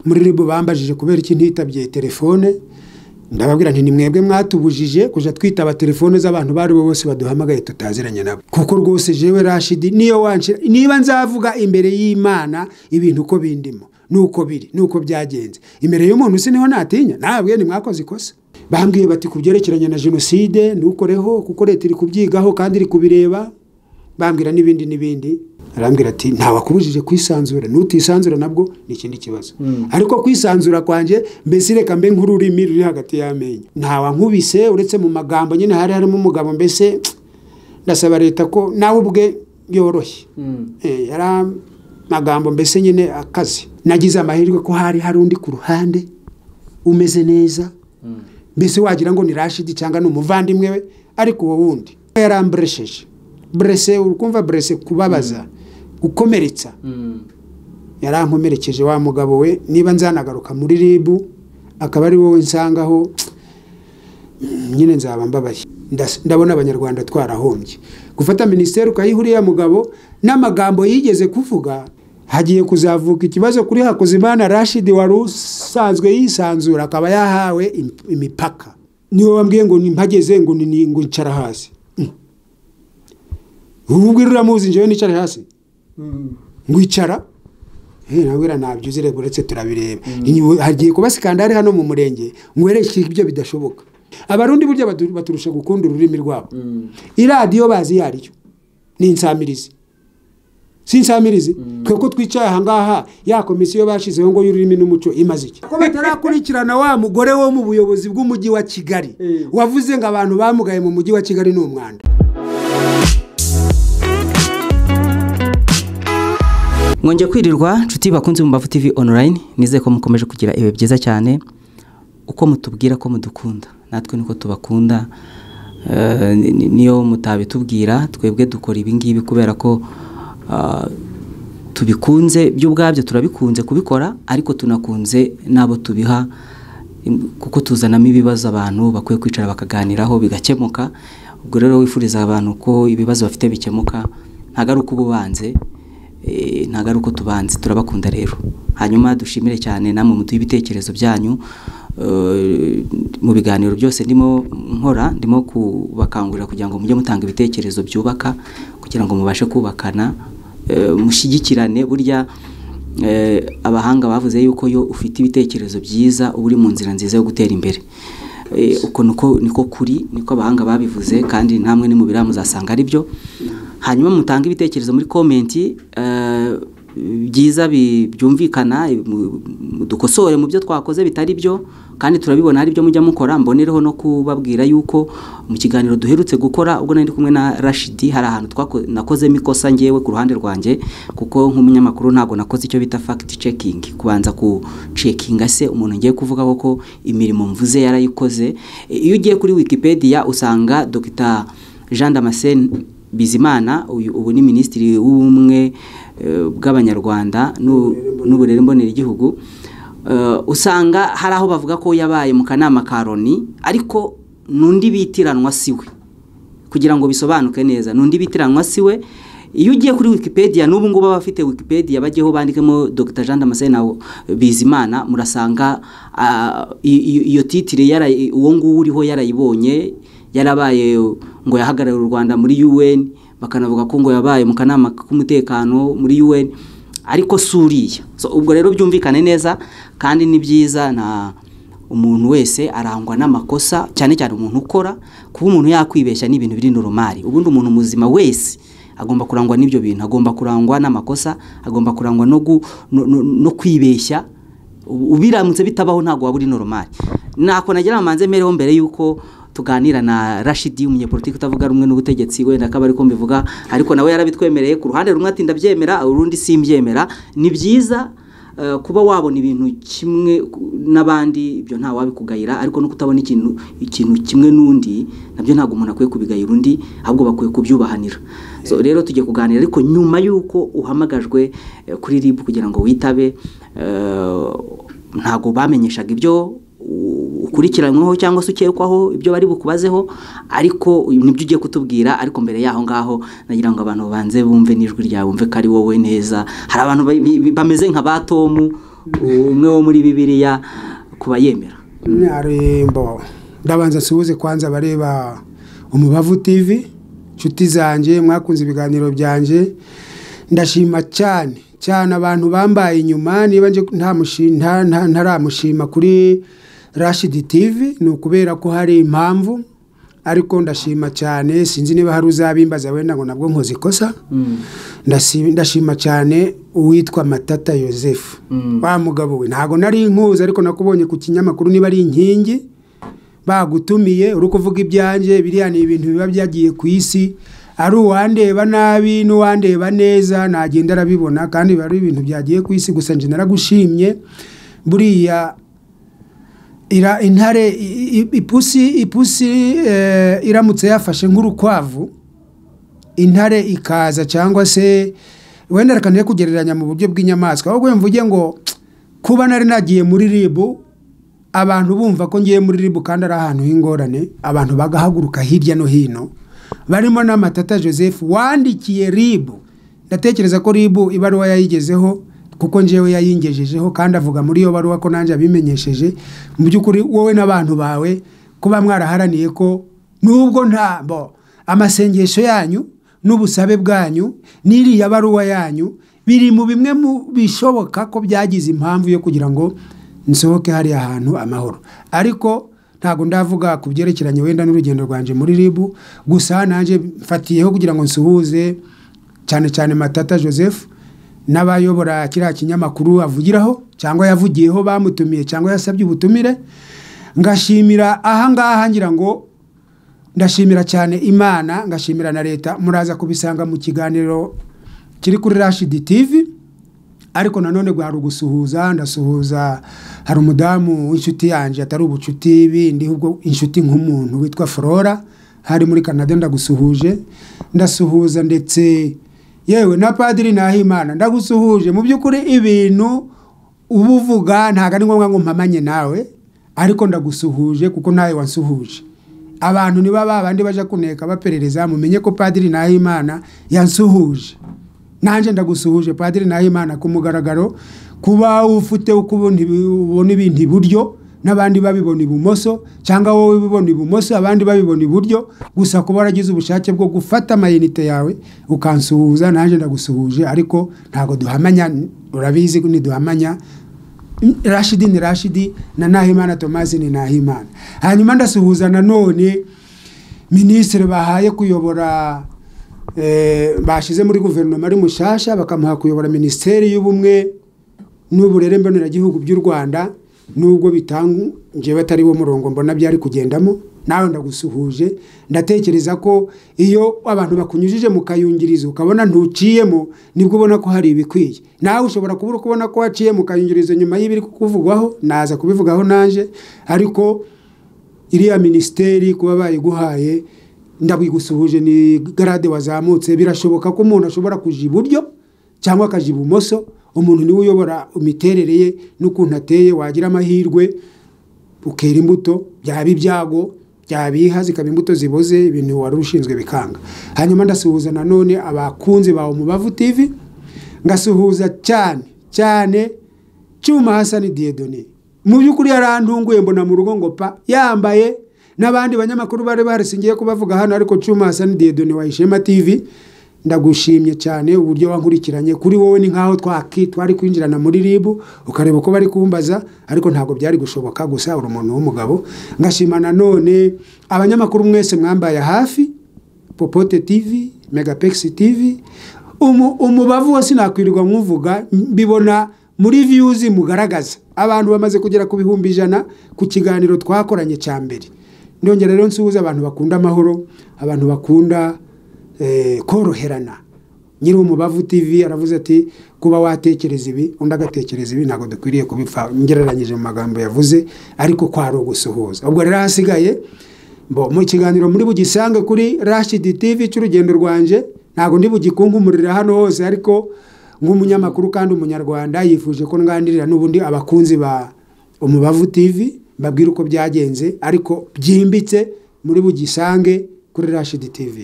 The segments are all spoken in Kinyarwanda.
muri ribu bambajije kubera iki ntitabye telefone ndababwira nti ni mwebwe mwatubujije kujya twitaba telefone z'abantu bari bo bose baduhamagaye tutaziranye nabo kuko rwose jewe rashidi niyo wanshira niba nzavuga imbere y'imana ibintu uko bindimo nuko biri nuko byagenze imbere y'umuntu usi niho natinya ntabwe ni mwakoze ikosa bambwiye bati ku byerekeranye na jenoside ntukoreho kuko leta iri kubyigaho kandi iri kubireba bambwira n'ibindi n'ibindi arambwira ati ntabakubujije kwisanzura nutisanzura nabwo ni ikindi kibazo ariko kwisanzura kwanjye mbese reka mbe nk'ururimi ruri hagati y'amenyo ntawankubise uretse mu magambo nyine hari harimo umugabo mbese ndasaba leta ko nawe ubwe yoroshye yari amagambo mbese nyine akaze nagize amahirwe ko hari hari undi ku ruhande umeze neza mbese wagira ngo ni rashidi cyangwa ni umuvandimwe we ariko uwo wundi yaramburesheje burese urukumva burese kubabaza gukomeretsa yarankomerekeje wa mugabo we niba nzanagaruka muri ribu akaba ari wowe nsangaho nyine nzaba mbabaye ndabona abanyarwanda twarahombye gufata minisiteri ukayiha uriya mugabo n'amagambo yigeze kuvuga hagiye kuzavuka ikibazo kuri hakuzimana rashidi wari usanzwe yisanzura akaba yahawe imipaka niwe wambwiye ngo mpageze ngo ncara hasi ubu uramuzi njyewe nicara hasi ngwicara nabwira ntabyo uzi reba uretse turabireba hagiye kuba sikandari hano mu murenge ngwereshe ibyo bidashoboka abarundi burya baturusha gukunda ururimi rwabo iradiyo bazi iyo ariyo ni insamirizi si insamirizi twe ko twicaye aha ngaha ya komisiyo bashyizeho ngo y'ururimi n'umuco imaze iki ko batarakurikirana wa mugore wo mu buyobozi bw'umujyi wa kigali wavuze ngo abantu bamugaye mu mujyi wa kigali ni umwanda mwongeye kwirirwa inshuti bakunze mu mbavu TV online nizeye ko mukomeje kugira ibihe byiza cyane uko mutubwira ko mudukunda natwe niko tubakunda niyo mutabitubwira twebwe dukora ibingibi kubera ko tubikunze byo ubwabyo turabikunze kubikora ariko tunakunze n'abo tubiha kuko tuzanamo ibibazo abantu bakwiye kwicara bakaganiraho bigakemuka ubwo rero wifuriza abantu ko ibibazo bafite bikemuka ntabwo ari uko uba ubanze ntabwo ari uko tubanze turabakunda rero hanyuma dushimire cyane namwe muduhe ibitekerezo byanyu mu biganiro byose ndimo nkora ndimo kubakangurira kugira ngo mujye mutanga ibitekerezo byubaka kugira ngo mubashe kubakana mushyigikirane burya abahanga bavuze yuko iyo ufite ibitekerezo byiza uba uri mu nzira nziza yo gutera imbere uko niko kuri niko abahanga babivuze kandi namwe ni mu biriya muzasanga ari byo hanyuma mutange ibitekerezo muri komenti byiza byumvikana dukosore mu byo twakoze bitari byo kandi turabibona hari ibyo mujya mukora mbonereho no kubabwira yuko mu kiganiro duherutse gukora ubwo nari kumwe na rashidi hari ahantu nakozemo ikosa ngewe ku ruhande rwanjye kuko nk'umunyamakuru ntabwo nakoze icyo bita fagiti cekingi kubanza gucekinga se umuntu ngiye kuvuga ko imirimo mvuze yarayikoze iyo ugiye kuri wikipedia usanga dogita jean damascene bizimana ubu ni minisitiri w'ubumwe bw'abanyarwanda n'uburere mbonera igihugu usanga hari aho bavuga ko yabaye mu kanama ka Loni ariko n'undi bitiranwa siwe kugira ngo bisobanuke neza n'undi bitiranwa siwe iyo ugiye kuri wikipedia n'ubu ngubu abafite wikipedia bajyeho bandikemo dr jean damascene bizimana murasanga iyo titire uwo nguwo uriho yarayibonye yarabaye ngo yahagarare u rwanda muri un bakanavuga ko ngo yabaye mu kanama k'umutekano muri un ariko si uriya ubwo rero byumvikane neza kandi ni byiza na umuntu wese arangwa n'amakosa cyane cyane umuntu ukora kuba umuntu yakwibeshya n'ibintu biri normal ubundi umuntu muzima wese agomba kurangwa n'ibyo bintu agomba kurangwa n'amakosa agomba kurangwa no kwibeshya ubiramutse bitabaho ntabwo waba uri normal ntako nagira ngo mbanze mbereho mbere y'uko tuganira na rashidi umunyepolitiki utavuga rumwe n'ubutegetsi wenda akaba ariko mbivuga ariko nawe yarabitwemereye ku ruhande rumwe ati ndabyemera urundi simbyemera ni byiza kuba wabona ibintu kimwe n'abandi ibyo nta wabikugayira ariko no kutabona ikintu ikintu kimwe n'undi nabyo ntabwo umuntu akwiye kubigayira undi ahubwo bakwiye kubyubahanira rero tujye kuganira ariko nyuma y'uko uhamagajwe kuri rib kugira ngo witabe ntabwo bamenyeshaga ibyo ukurikiranyweho cyangwa se ukekwaho ibyo bari bukubazeho ariko nibyo ugiye kutubwira ariko mbere y'aho ngaho nagira ngo abantu babanze bumve n'ijwi ryawe bumve ko ari wowe neza hari abantu bameze nka ba tomu umwe wo muri bibiriya kuba yemera nyarembo ndabanza nsuhuze kwanza abareba umubavu TV inshuti zanjye mwakunze ibiganiro byanjye ndashima cyane cyane abantu bambaye inyuma niba nje nta mushi- nta- nta- ntaramushima kuri rashidi TV ni ukubera ko hari impamvu ariko ndashima cyane sinzi niba hari uzabimbaza wenda ngo nabwo nkoze ikosa Ndasi- ndashima cyane uwitwa matata Yosefu Mm. wa mugabo we ntabwo nari inkuzi ariko nakubonye ku kinyamakuru niba ari inkingi bagutumiye uri kuvuga ibyanjye biriya ni ibintu biba byagiye ku isi ari uwandeba nabi n'uwandeba neza nagenda arabibona kandi biba ari ibintu byagiye ku isi gusa njye naragushimye buriya ira intare i- i- ipusi ipusi eh, iramutse yafashe nk'urukwavu intare ikaza cyangwa se wenda reka ntihe kugereranya mu buryo bw'inyamaswa ahubwo mvuge ngo kuba nari nagiye muri ribu abantu bumva ko ngiye muri ribu kandi ari ahantu h'ingorane abantu bagahaguruka hirya no hino barimo n'amatata joseph wandikiye ribu ndatekereza ko ribu ibaruwa yayigezeho kuko njyewe yayingejejeho kandi avuga muri iyo baruwa ko nanjye abimenyesheje mu by'ukuri wowe n'abantu bawe kuba mwaraharaniye ko nubwo nta bo amasengesho yanyu n'ubusabe bwanyu n'iriya baruwa yanyu biri mu bimwe mu bishoboka ko byagize impamvu yo kugira ngo nsohoke hariya hantu amahoro ariko ntabwo ndavuga ku byerekeranye wenda n'urugendo rwanjye muri ribu gusa nanjye mfatiyeho kugira ngo nsuhuze cyane cyane matata joseph n'abayobora kiriya kinyamakuru avugiraho cyangwa yavugiyeho bamutumiye cyangwa yasabye ubutumire ngashimira ahangaha ngira ngo ndashimira cyane imana ngashimira na leta muraza kubisanga mu kiganiro kiri kuri rashidi tivi ariko nanone hari ugusuhuza ndasuhuza hari umudamu w'inshuti yanjye atari ubucuti bindi ahubwo inshuti nk'umuntu witwa flora hari muri canada ndagusuhuje ndasuhuza ndetse yewe na padiri nahimana ndagusuhuje mu by'ukuri ibintu uba uvuga ntabwo ari ngombwa ngo mpamanye nawe ariko ndagusuhuje kuko ntawe wansuhuje abantu niba babandi bajya kuneka baperereza mumenye ko padiri nahimana yansuhuje nanjye ndagusuhuje padiri nahimana ku mugaragaro kuba ufite uko ubona ibi- ubona ibintu iburyo n'abandi babibona ibumoso cyangwa wowe ubibona ibumoso abandi babibona iburyo gusa kuba waragize ubushake bwo gufata amayinite yawe ukansuhuza nanjye ndagusuhuje ariko ntabwo duhamanya urabizi ko ntiduhamanya rashidi ni rashidi na nahimana tomasi ni nahimana hanyuma ndasuhuza nanone minisitiri bahaye kuyobora eh, bashize muri guverinoma ari mushasha bakamuha kuyobora minisiteri y'ubumwe n'uburere mboneragihugu by'u rwanda nubwo bitanga njyewe atari wo murongo mbona byari kugendamo nawe ndagusuhuje ndatekereza ko iyo abantu bakunyujije mu kayungirizo ukabona ntuciyemo nibwo ubona ko hari ibikwiye nawe ushobora kuba uri kubona ko waciye mu kayungirizo nyuma y'ibiri kukuvugwaho naza kubivugaho nanjye ariko iriya minisiteri kuba bayiguhaye ndabigusuhuje ni garade wazamutse birashoboka ko umuntu ashobora kuja iburyo cyangwa akaja ibumoso umuntu niwe uyobora imiterere ye n'ukuntu ateye wagira amahirwe ukera imbuto byaba ibyago byaba ibiha zikaba imbuto ziboze ibintu wari ushinzwe bikanga hanyuma ndasuhuza nanone abakunzi bawe mubavu tv ngasuhuza cyane cyane cyuma hasani diyedone mu by'ukuri yarantunguye mbona mu rugo ngo pa yambaye n'abandi banyamakuru bari barisingiye kubavuga hano ariko cyuma hasani diyedone wa ishema tv ndagushimye cyane uburyo wankurikiranye kuri wowe ni nkaho twaki twari kwinjirana muri ribu ukareba uko bari kumbaza ariko ntabwo byari gushoboka gusa uri umuntu w'umugabo ngashima nanone abanyamakuru mwese mwambaye hafi popote tv megapex tv umu- umubavu wose nakwirirwa mwuvuga mbibona muri views mugaragaza abantu bamaze kugera ku bihumbi ijana ku kiganiro twakoranye cya mbere ndongera rero nsuhuza abantu bakunda amahoro abantu bakunda eh, koroherana nyiri umubavu tv aravuze ati kuba watekereza ibi undi agatekereza ibi ntabwo dukwiriye kubipfa ngereranyije mu magambo yavuze ariko kwari ugusuhuza ubwo rero hasigaye bo mu kiganiro muri bugisange kuri rashidi tv cy'urugendo rwanjye ntabwo ndi bugikunkumurira hano hose ariko nk'umunyamakuru kandi umunyarwanda yifuje ko nganirira n'ubundi abakunzi ba umubavu tv mbabwire uko byagenze ariko byimbitse muri bugisange kuri rashidi tv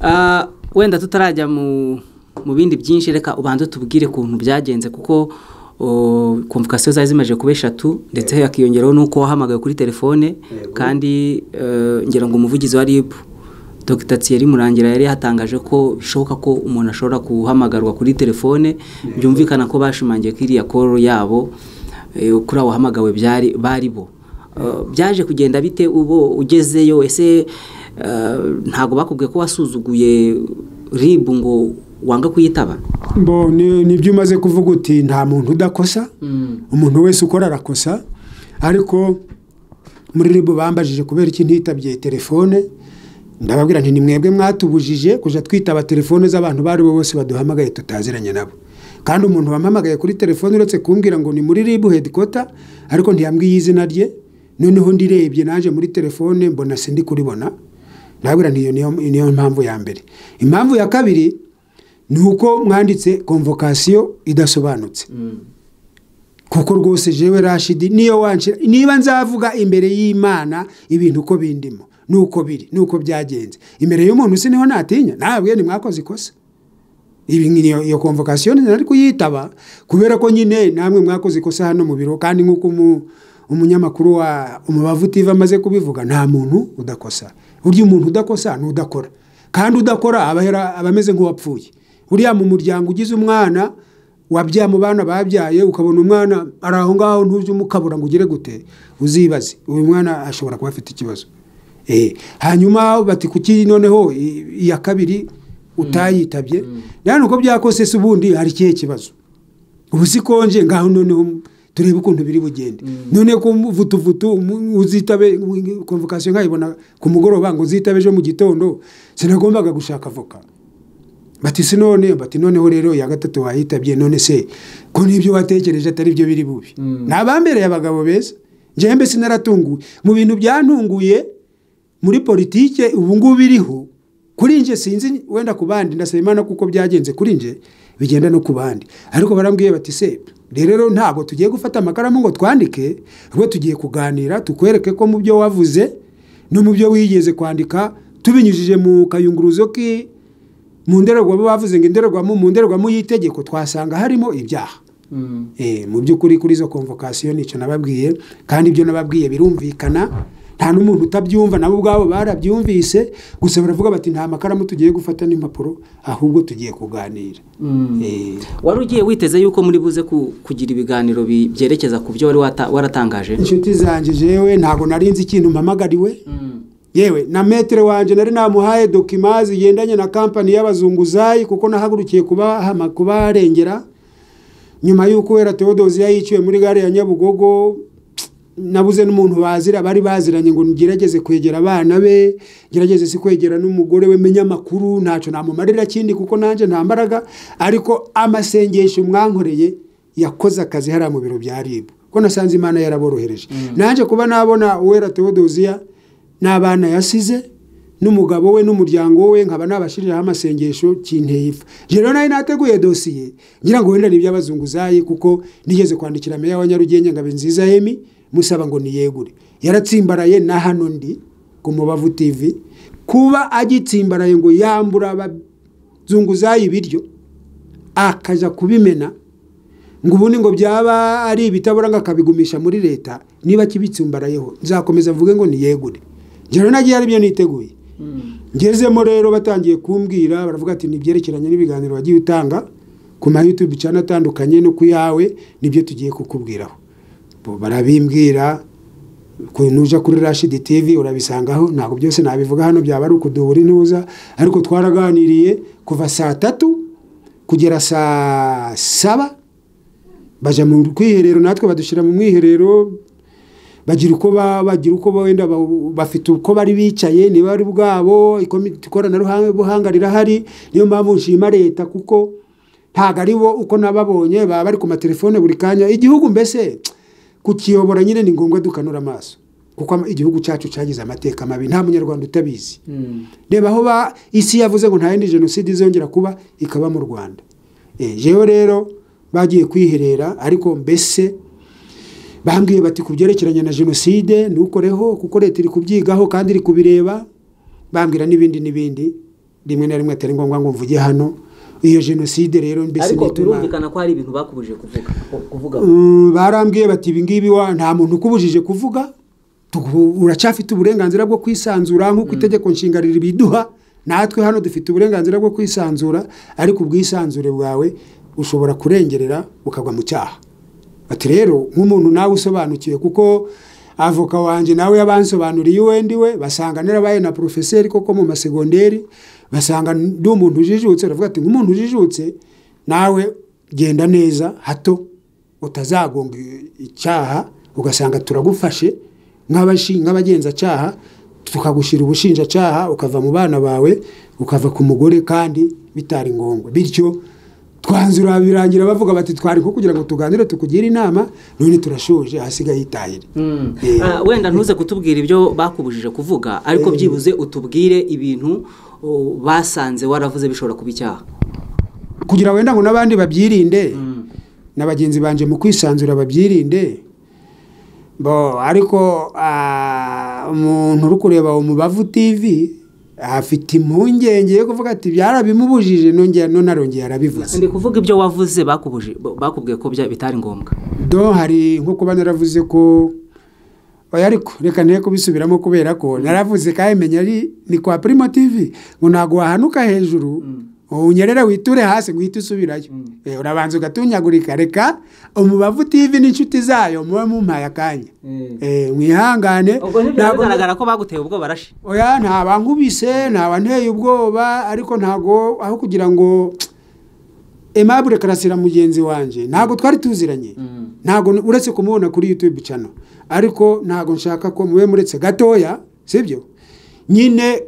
Ah, wenda tutarajya mu mu bindi byinshi reka ubanze tubwire ukuntu byagenze kuko o, convocation zari zimaze kuba eshatu ndetse hakiyongeraho n'uko wahamagaye kuri telefone kandi eh, ngira ngo umuvugizi wa RIB Dr Thierry Murangira yari yatangaje ko bishoboka ko umuntu ashobora guhamagarwa kuri telefone byumvikana ko bashimangiye ko iriya call yabo eh, kuri abo wahamagawe byari bari bo Eh, byaje kugenda bite ubo ugezeyo ese eh, ntago bakubwiye ko wasuzuguye RIB ngo wanga kuyitaba Bo, ni- nibyo umaze kuvuga uti nta muntu udakosa umuntu wese ukora arakosa ariko muri ribu bambajije kubera iki ntitabye telefone ndababwira nti ni mwebwe mwatubujije kujya twitaba telefone z'abantu bari bo bose baduhamagaye tutaziranye nabo kandi umuntu wampamagaye kuri telefone uretse kumbwira ngo ni muri ribu hedikota ariko ntiyambwiye izina rye noneho ndirebye naje muri telefone mbona sindi kuribona ndababwira nti iyo niyo- niyo mpamvu ya mbere impamvu ya kabiri ni uko mwanditse konvokasiyo idasobanutse kuko rwose jewe rashidi niyo wanshira niba nzavuga imbere y'imana ibintu uko bindimo nuko biri nuko byagenze imbere y'umuntu si niho natinya nabwiye ni mwakoze ikosa ibi ngiyo iyo konvokasiyo nari kuyitaba kubera ko nyine namwe mwakoze ikosa hano mu biro kandi nk'uko umu- umunyamakuru wa umubavu TV amaze kubivuga nta muntu udakosa urya umuntu udakosa ni udakora kandi udakora aba ahera- aba ameze nk'uwapfuye uriya mu muryango ugize umwana wabyaye mu bana babyaye ukabona umwana ari aho ngaho ntujye umukabura ngo ugire gute uzibaze uyu mwana ashobora kuba afite ikibazo Eh, hanyuma bati kuki noneho i- iya kabiri utayitabye rero nuko byakose se ubundi hari ikihe kibazo ubu si konje ngaho noneho turebe ukuntu biri bugende none ko vutuvutu umu- uzitabe konvokasiyo nkayibona ku mugoroba ngo uzitabe ejo mu gitondo sinagombaga gushaka avoka bati si none bati noneho rero iya gatatu wayitabye none se ko n'ibyo watekereje atari byo biri bubi ni abambereye abagabo beza njyembe sinaratunguwe mu bintu byantunguye muri politike ubu ngubu iriho kuri nje sinzi wenda ku bandi ndasaba imana kuko byagenze kuri nje bigenda no ku bandi ariko barambwiye bati se rero ntabwo tugiye gufata amakaramu ngo twandike ahubwo tugiye kuganira tukwereke ko mu byo wavuze no mu byo wigeze kwandika tubinyujije mu kayunguruzo ki mu ndorerwamo bavuze ngo indorerwamo mu ndorerwamo y'itegeko twasanga harimo ibyaha Eh, mu by'ukuri kuri izo konvokasiyo nicyo nababwiye kandi ibyo nababwiye birumvikana nta n'umuntu utabyumva nabo ubwabo barabyumvise gusa baravuga bati nta makaramu tugiye gufata n'impapuro ahubwo tugiye kuganira Eh, wari ugiye witeze yuko muri buze ku- kugira ibiganiro bi- byerekeza ku byo wari wata- waratangaje inshuti zanjye jewe ntabwo nari nzi ikintu mpamagariwe yewe na metere wanjye nari namuhaye dokima zigendanye na kampani y'abazunguzayi kuko nahagurukiye kubahama kubarengera nyuma y'uko wera tewodozi yayiciwe muri gare ya nyabugogo nabuze n'umuntu bazira bari baziranye ngo ngerageze kwegera abana be ngerageze si kwegera n'umugore we menya amakuru ntacyo namumarira kindi kuko nanjye nta mbaraga ariko amasengesho mwankoreye yakoze akazi hariya mu biro bya rib ko nasanze imana yaraborohereje nanjye kuba nabona uwera tewodoziya n'abana yasize n'umugabo we n'umuryango we nkaba nabashiriraho amasengesho kinteye ipfa rero nayo nateguye dosiye ngira ngo wenda ni iby'abazunguzayi kuko nigeze kwandikira meya wa nyarugenge ngabe nziza yemi musaba ngo niyegure yaratsimbaraye na hano ndi ku mubavu tv kuba agitsimbaraye ngo yambura abazunguzayi ibiryo akaja kubimena ngo ubundi ngo byaba ari ibitaburanga akabigumisha muri leta niba kibitsumbarayeho nzakomeza mvuge ngo niyegure njyewe nagiye ari byo niteguye ngezemo rero batangiye kumbwira baravuga ati nibyerekeranye n'ibiganiro wagiye utanga ku ma youtube cyane atandukanye no ku yawe nibyo tugiye kukubwiraho Bo barabimbwira ku- nuja kuri rashidi tv urabisangaho ntabwo byose nabivuga hano byaba ari ukuduhura intuza ariko twaraganiriye kuva saa tatu kugera saa saba baja mu kwiherero natwe badushyira mu mwiherero bagira uko ba- bagira uko ba- wenda ba- bafite uko bari bicaye niba ari ubwabo ikomite ikoranabuhanga rirahari niyo mpamvu nshima leta kuko ntabwo ari bo uko nababonye baba bari ku matelefone buri kanya igihugu mbese kukiyobora nyine ni ngombwa dukanura amaso kuko ama- igihugu cyacu cyagize amateka mabi nta munyarwanda utabizi reba aho ba isi yavuze ngo nta yindi jenoside izongera kuba ikaba mu rwanda Eh, jewe rero bagiye kwiherera ariko mbese bambwiye bati ku byerekeranye na jenoside ntukoreho kuko leta iri kubyigaho kandi iri kubireba bambwira n'ibindi n'ibindi rimwe na rimwe atari ngombwa ngo mvuge hano iyo jenoside rero mbese ariko nituma- birumvikana ko hari ibintu bakubujije kuvuga kuvuga Mm, barambwiye bati ibi ngibi wa nta muntu ukubujije kuvuga tugu- uracyafite uburenganzira bwo kwisanzura nk'uko itegeko nshinga ribiduha natwe hano dufite uburenganzira bwo kwisanzura ariko ubwisanzure bwawe ushobora kurengerera ukagwa mu cyaha ati rero nk'umuntu nawe usobanukiwe kuko avoka wanjye nawe yabansobanuriye uwe ndiwe basanga narabaye na porofeseri koko mu masegonderi basanga ndi umuntu ujijutse baravuga ati nk'umuntu ujijutse nawe genda neza hato utazagonga icyaha ugasanga turagufashe nk'abashi- nk'abagenzacyaha tukagushyira ubushinjacyaha ukava mu bana bawe ukava ku mugore kandi bitari ngombwa bityo twanzura birangira bavuga bati twari nko kugira ngo tuganire tukugire inama none turashoje hasigaye itahire Mm. Eh. Ah, wenda ntuze kutubwira ibyo bakubujije kuvuga ariko byibuze utubwire ibintu oh, basanze waravuze bishobora kuba icyaha kugira wenda ngo n'abandi babyirinde na bagenzi banjye mu kwisanzura babyirinde bo ariko ah, umuntu uri kureba umubavu tv afite impungenge yo kuvuga ati byarabimubujije nongeye none arongeye arabivuze ndi kuvuga ibyo wavuze bakubuje bo- bakubwiye ko bya- bitari ngombwa do hari nko kuba naravuze ko oya ariko reka ntiye kubisubiramo kubera ko naravuze kandi menya ari ni kwa Primo TV ngo ntabwo wahanuka hejuru unyerera witure hasi ngo uhite usubirayo Eh, urabanza ugatunyagurika reka umubavu TV n'inshuti zayo muba mumpaye akanya Eh, mwihangane ubwo Ntabwo- ntibyagaragara ko baguteye ubwoba barashi oya ntaba nkubise ntaba nteye ubwoba ariko ntago aho kugira ngo aimable karasira mugenzi wanjye ntago twari tuziranye ntago uretse kumubona kuri youtube cano ariko ntago nshaka ko mube muretse gatoya sibyo nyine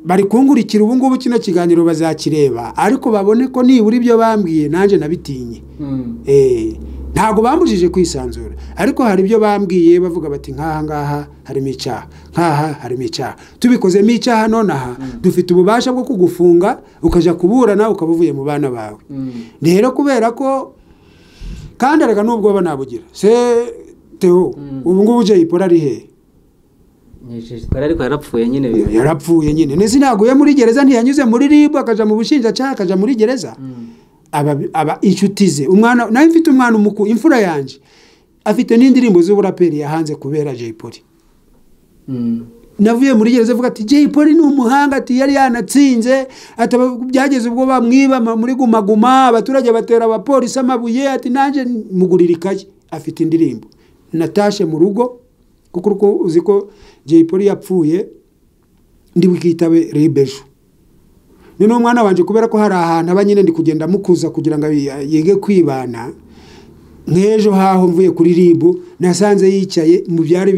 bari kungurikira ubu ngubu kino kiganiro bazakireba ariko babone ko nibura ibyo bambwiye nanjye nabitinye Eh, ntabwo bambujije kwisanzura ariko hari ibyo bambwiye bavuga bati nk'aha ngaha harimo icyaha nk'aha harimo icyaha tubikozemo icyaha none aha dufite ububasha bwo kugufunga ukajya kuburana ukaba uvuye mu bana bawe rero kubera ko kandi erega nubwo baba nabugira se teo ubu ngubu jayipoli ari hehe ariko yarapfuye nyine yarapfuye nyine nese ntaguye muri gereza ntiyanyuze muri ribu akajya mu bushinjacyaha akajya muri gereza aba aba inshuti ze umwana nawe mfite umwana umuku imfura yanjye afite n'indirimbo z'uburaperi yahanze kubera Jay Polly Mm. navuye muri gereza avuga ati Jay Polly ni umuhanga ati yari yanatsinze ati aba- byageze ubwo bamwiba ma- muri gumaguma abaturage batera abapolisi amabuye ati nanjye mugurira ikaye afite indirimbo natashe mu rugo kuko uko uzi ko Jay Polly yapfuye ndi bwitabe ribejo ni n'umwana wanjye kubera ko hari ahantu aba nyine ndi kugenda mukuza kugira ngo abi- yige kwibana nk'ejo haho mvuye kuri ribu nasanze yicaye mu byari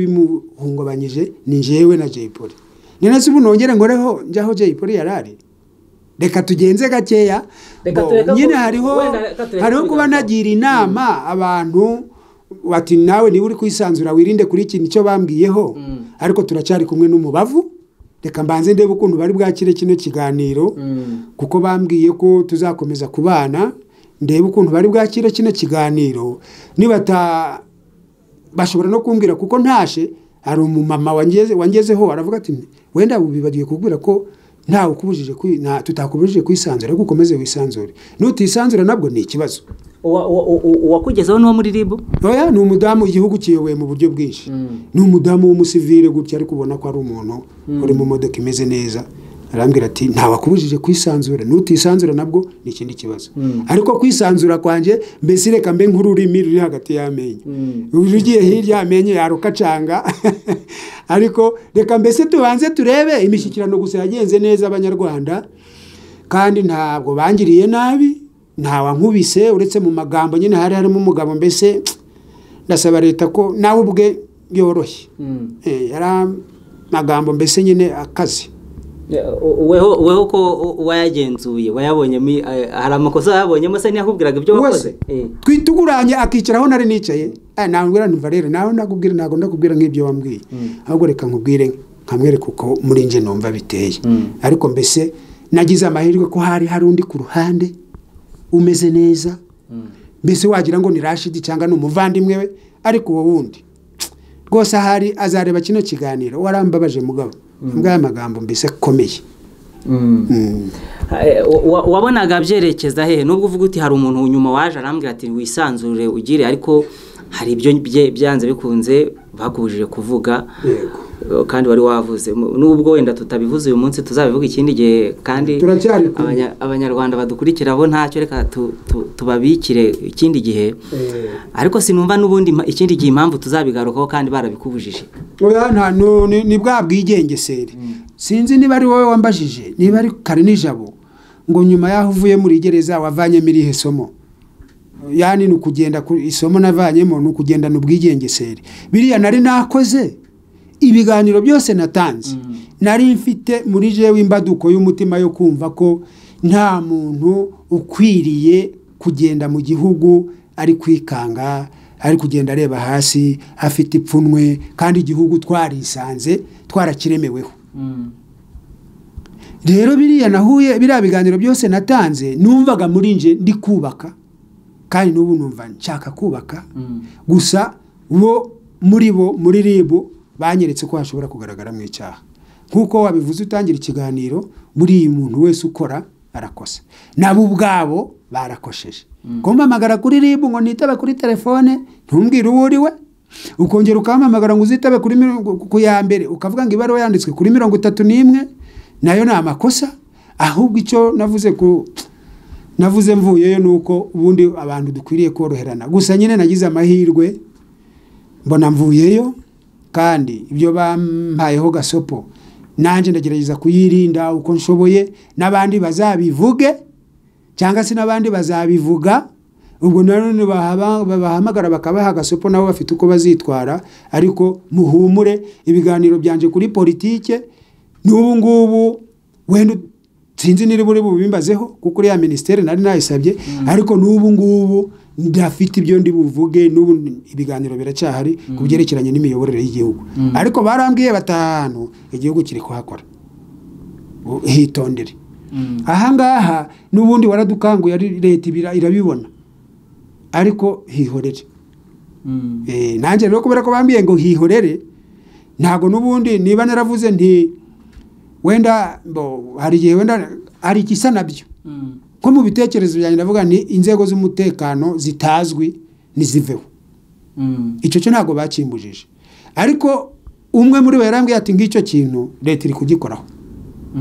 bimuhungabanyije ni njyewe na Jay Polly ni nasi ubu nongere ngoreho njyaho Jay Polly yari ari reka tugenze gakeya Reka Bo, tureke nyine ku- hariho wenda reka tureke hariho kuba kubigarukaho. nagira inama abantu bati nawe niba uri kwisanzura wirinde kuri iki nicyo bambwiyeho Mm. ariko turacyari kumwe n'umubavu reka mbanze ndebe ukuntu bari bwakire kino kiganiro Mm. kuko bambwiye ko tuzakomeza kubana ndebe ukuntu bari bwakire kino kiganiro nibata bashobora no kumbwira kuko ntashe hari umumama wangeze wangezeho aravuga ati wenda bibagiwe kubwira ko ntawe ukubujije kwi- nta tutakubujije kwisanzura ariko ukomeze wisanzure nutisanzura nabwo ni ikibazo Uwa- uwa- uwa- uwakugezeho n'uwo muri ribu oya ni umudamu igihugu kiyoboye mu buryo bwinshi ni umudamu w'umusivire gutya ariko ubona ko ari umuntu uri mu modoka imeze neza arambwira ati ntawakubujije kwisanzura nutisanzura nabwo ni ikindi kibazo ariko kwisanzura kwanjye mbese reka mbe nk'ururimi ruri hagati y'amenyo uyu ugiye hirya amenyo yarukacanga ariko reka mbese tubanze turebe imishyikirano gusa yagenze neza abanyarwanda kandi ntabwo bangiriye nabi ntawankubise uretse mu magambo nyine hari harimo umugabo mbese ndasaba leta ko nawe ubwe yoroshye Eh, yari amagambo mbese nyine akaze Ya, u- weho weho ko u- wayagenzuye wayabonyemo i- eh, hari amakosa wayabonyemo se ntiyakubwiraga ibyo wakoze wese twituguranye akicaraho nari nicaye Eh, nambwira ntumva rero nawe nakubwira ntabwo ndakubwira nk'ibyo wambwiye ahubwo reka nkubwire nkamwereka uko muri nje numva biteye ariko mbese nagize amahirwe ko hari hari undi ku ruhande umeze neza mbese wagira ngo ni rashidi cyangwa ni umuvandimwe we ariko uwo wundi rwose ahari azareba kino kiganiro warambabaje mugabo mbwa aya magambo mbese akomeye Eh, wa- wabonaga byerekeza hehe nubwo uvuga uti hari umuntu nyuma waje arambwira ati wisanzure ugire ariko hari ibyo bye- byanze bikunze bakubujije kuvuga Yego. Eh, kandi wari wavuze Mu- nubwo wenda tutabivuze uyu munsi tuzabivuga ikindi gihe kandi Turacyari kumwe. Abanya- abanyarwanda badukurikira bo ntacyo reka tu- tu- tubabikire ikindi gihe Eh. ariko sinumva n'ubundi ma- ikindi gihe impamvu tuzabigarukaho kandi barabikubujije oya nta nu- ni- ni bwa bwigengesere sinzi niba ari wowe wambajije niba ari kare nijabo ngo nyuma y'aho uvuye muri gereza wavanyemo irihe somo yani ni ukugenda ku isomo navanyemo ni ukugendana ubwigengesere biriya nari nakoze ibiganiro byose natanze nari mfite muri jewe imbaduko y'umutima yo kumva ko nta muntu ukwiriye kugenda mu gihugu ari kwikanga ari kugenda areba hasi afite ipfunwe kandi igihugu twarisanze twarakiremeweho rero biriya nahuye biriya biganiro byose natanze numvaga muri nje ndi kubaka kandi n'ubu numva nshaka kubaka gusa bo muri bo muri ribu banyeretse ko hashobora kugaragaramo icyaha nk'uko wabivuze utangira ikiganiro buriya muntu wese ukora arakosa nabo ubwabo barakosheje kumpamagara kuri ribu ngo nitabe kuri telefone ntumbwire uwo uri we ukongera ukampamagara ngo uzitabe kuri mirongo- ku ya mbere ukavuga ngo ibaruwa yanditswe kuri mirongo itatu n'imwe nayo ni amakosa ahubwo icyo navuze ku navuze mvuyeyo ni uko ubundi abantu dukwiriye koroherana gusa nyine nagize amahirwe mbona mvuyeyo kandi ibyo bampayeho gasopo nanjye ndagerageza kuyirinda uko nshoboye n'abandi bazabivuge cyangwa se n'abandi bazabivuga ubwo nanone bahaba- babahamagara bakabaha agasopo nabo bafite uko bazitwara ariko muhumure ibiganiro byanjye kuri politike n'ubu ngubu wenda sinzi niba buri bubimbazeho kuko uriya minisiteri nari nayisabye ariko n'ubu ngubu ndafite ibyo ndi buvuge n'ubu ibiganiro biracyahari ku byerekeranye n'imiyoborere y'igihugu ariko barambwiye batanu igihugu kiri kuhakora U- hitondere ahangaha n'ubundi waradukanguye ari- leta ibira- irabibona ariko hihorere Eh, nanjye rero kubera ko bambwiye ngo hihorere ntabwo n'ubundi niba naravuze nti wenda mbo, hari igihe wenda hari igisa nabyo nko mu bitekerezo byanjye ndavuga ni inzego z'umutekano zitazwi ntiziveho icyo cyo ntabwo bakimbujije ariko umwe muri bo yarambwiye ati ngicyo kintu leta iri kugikoraho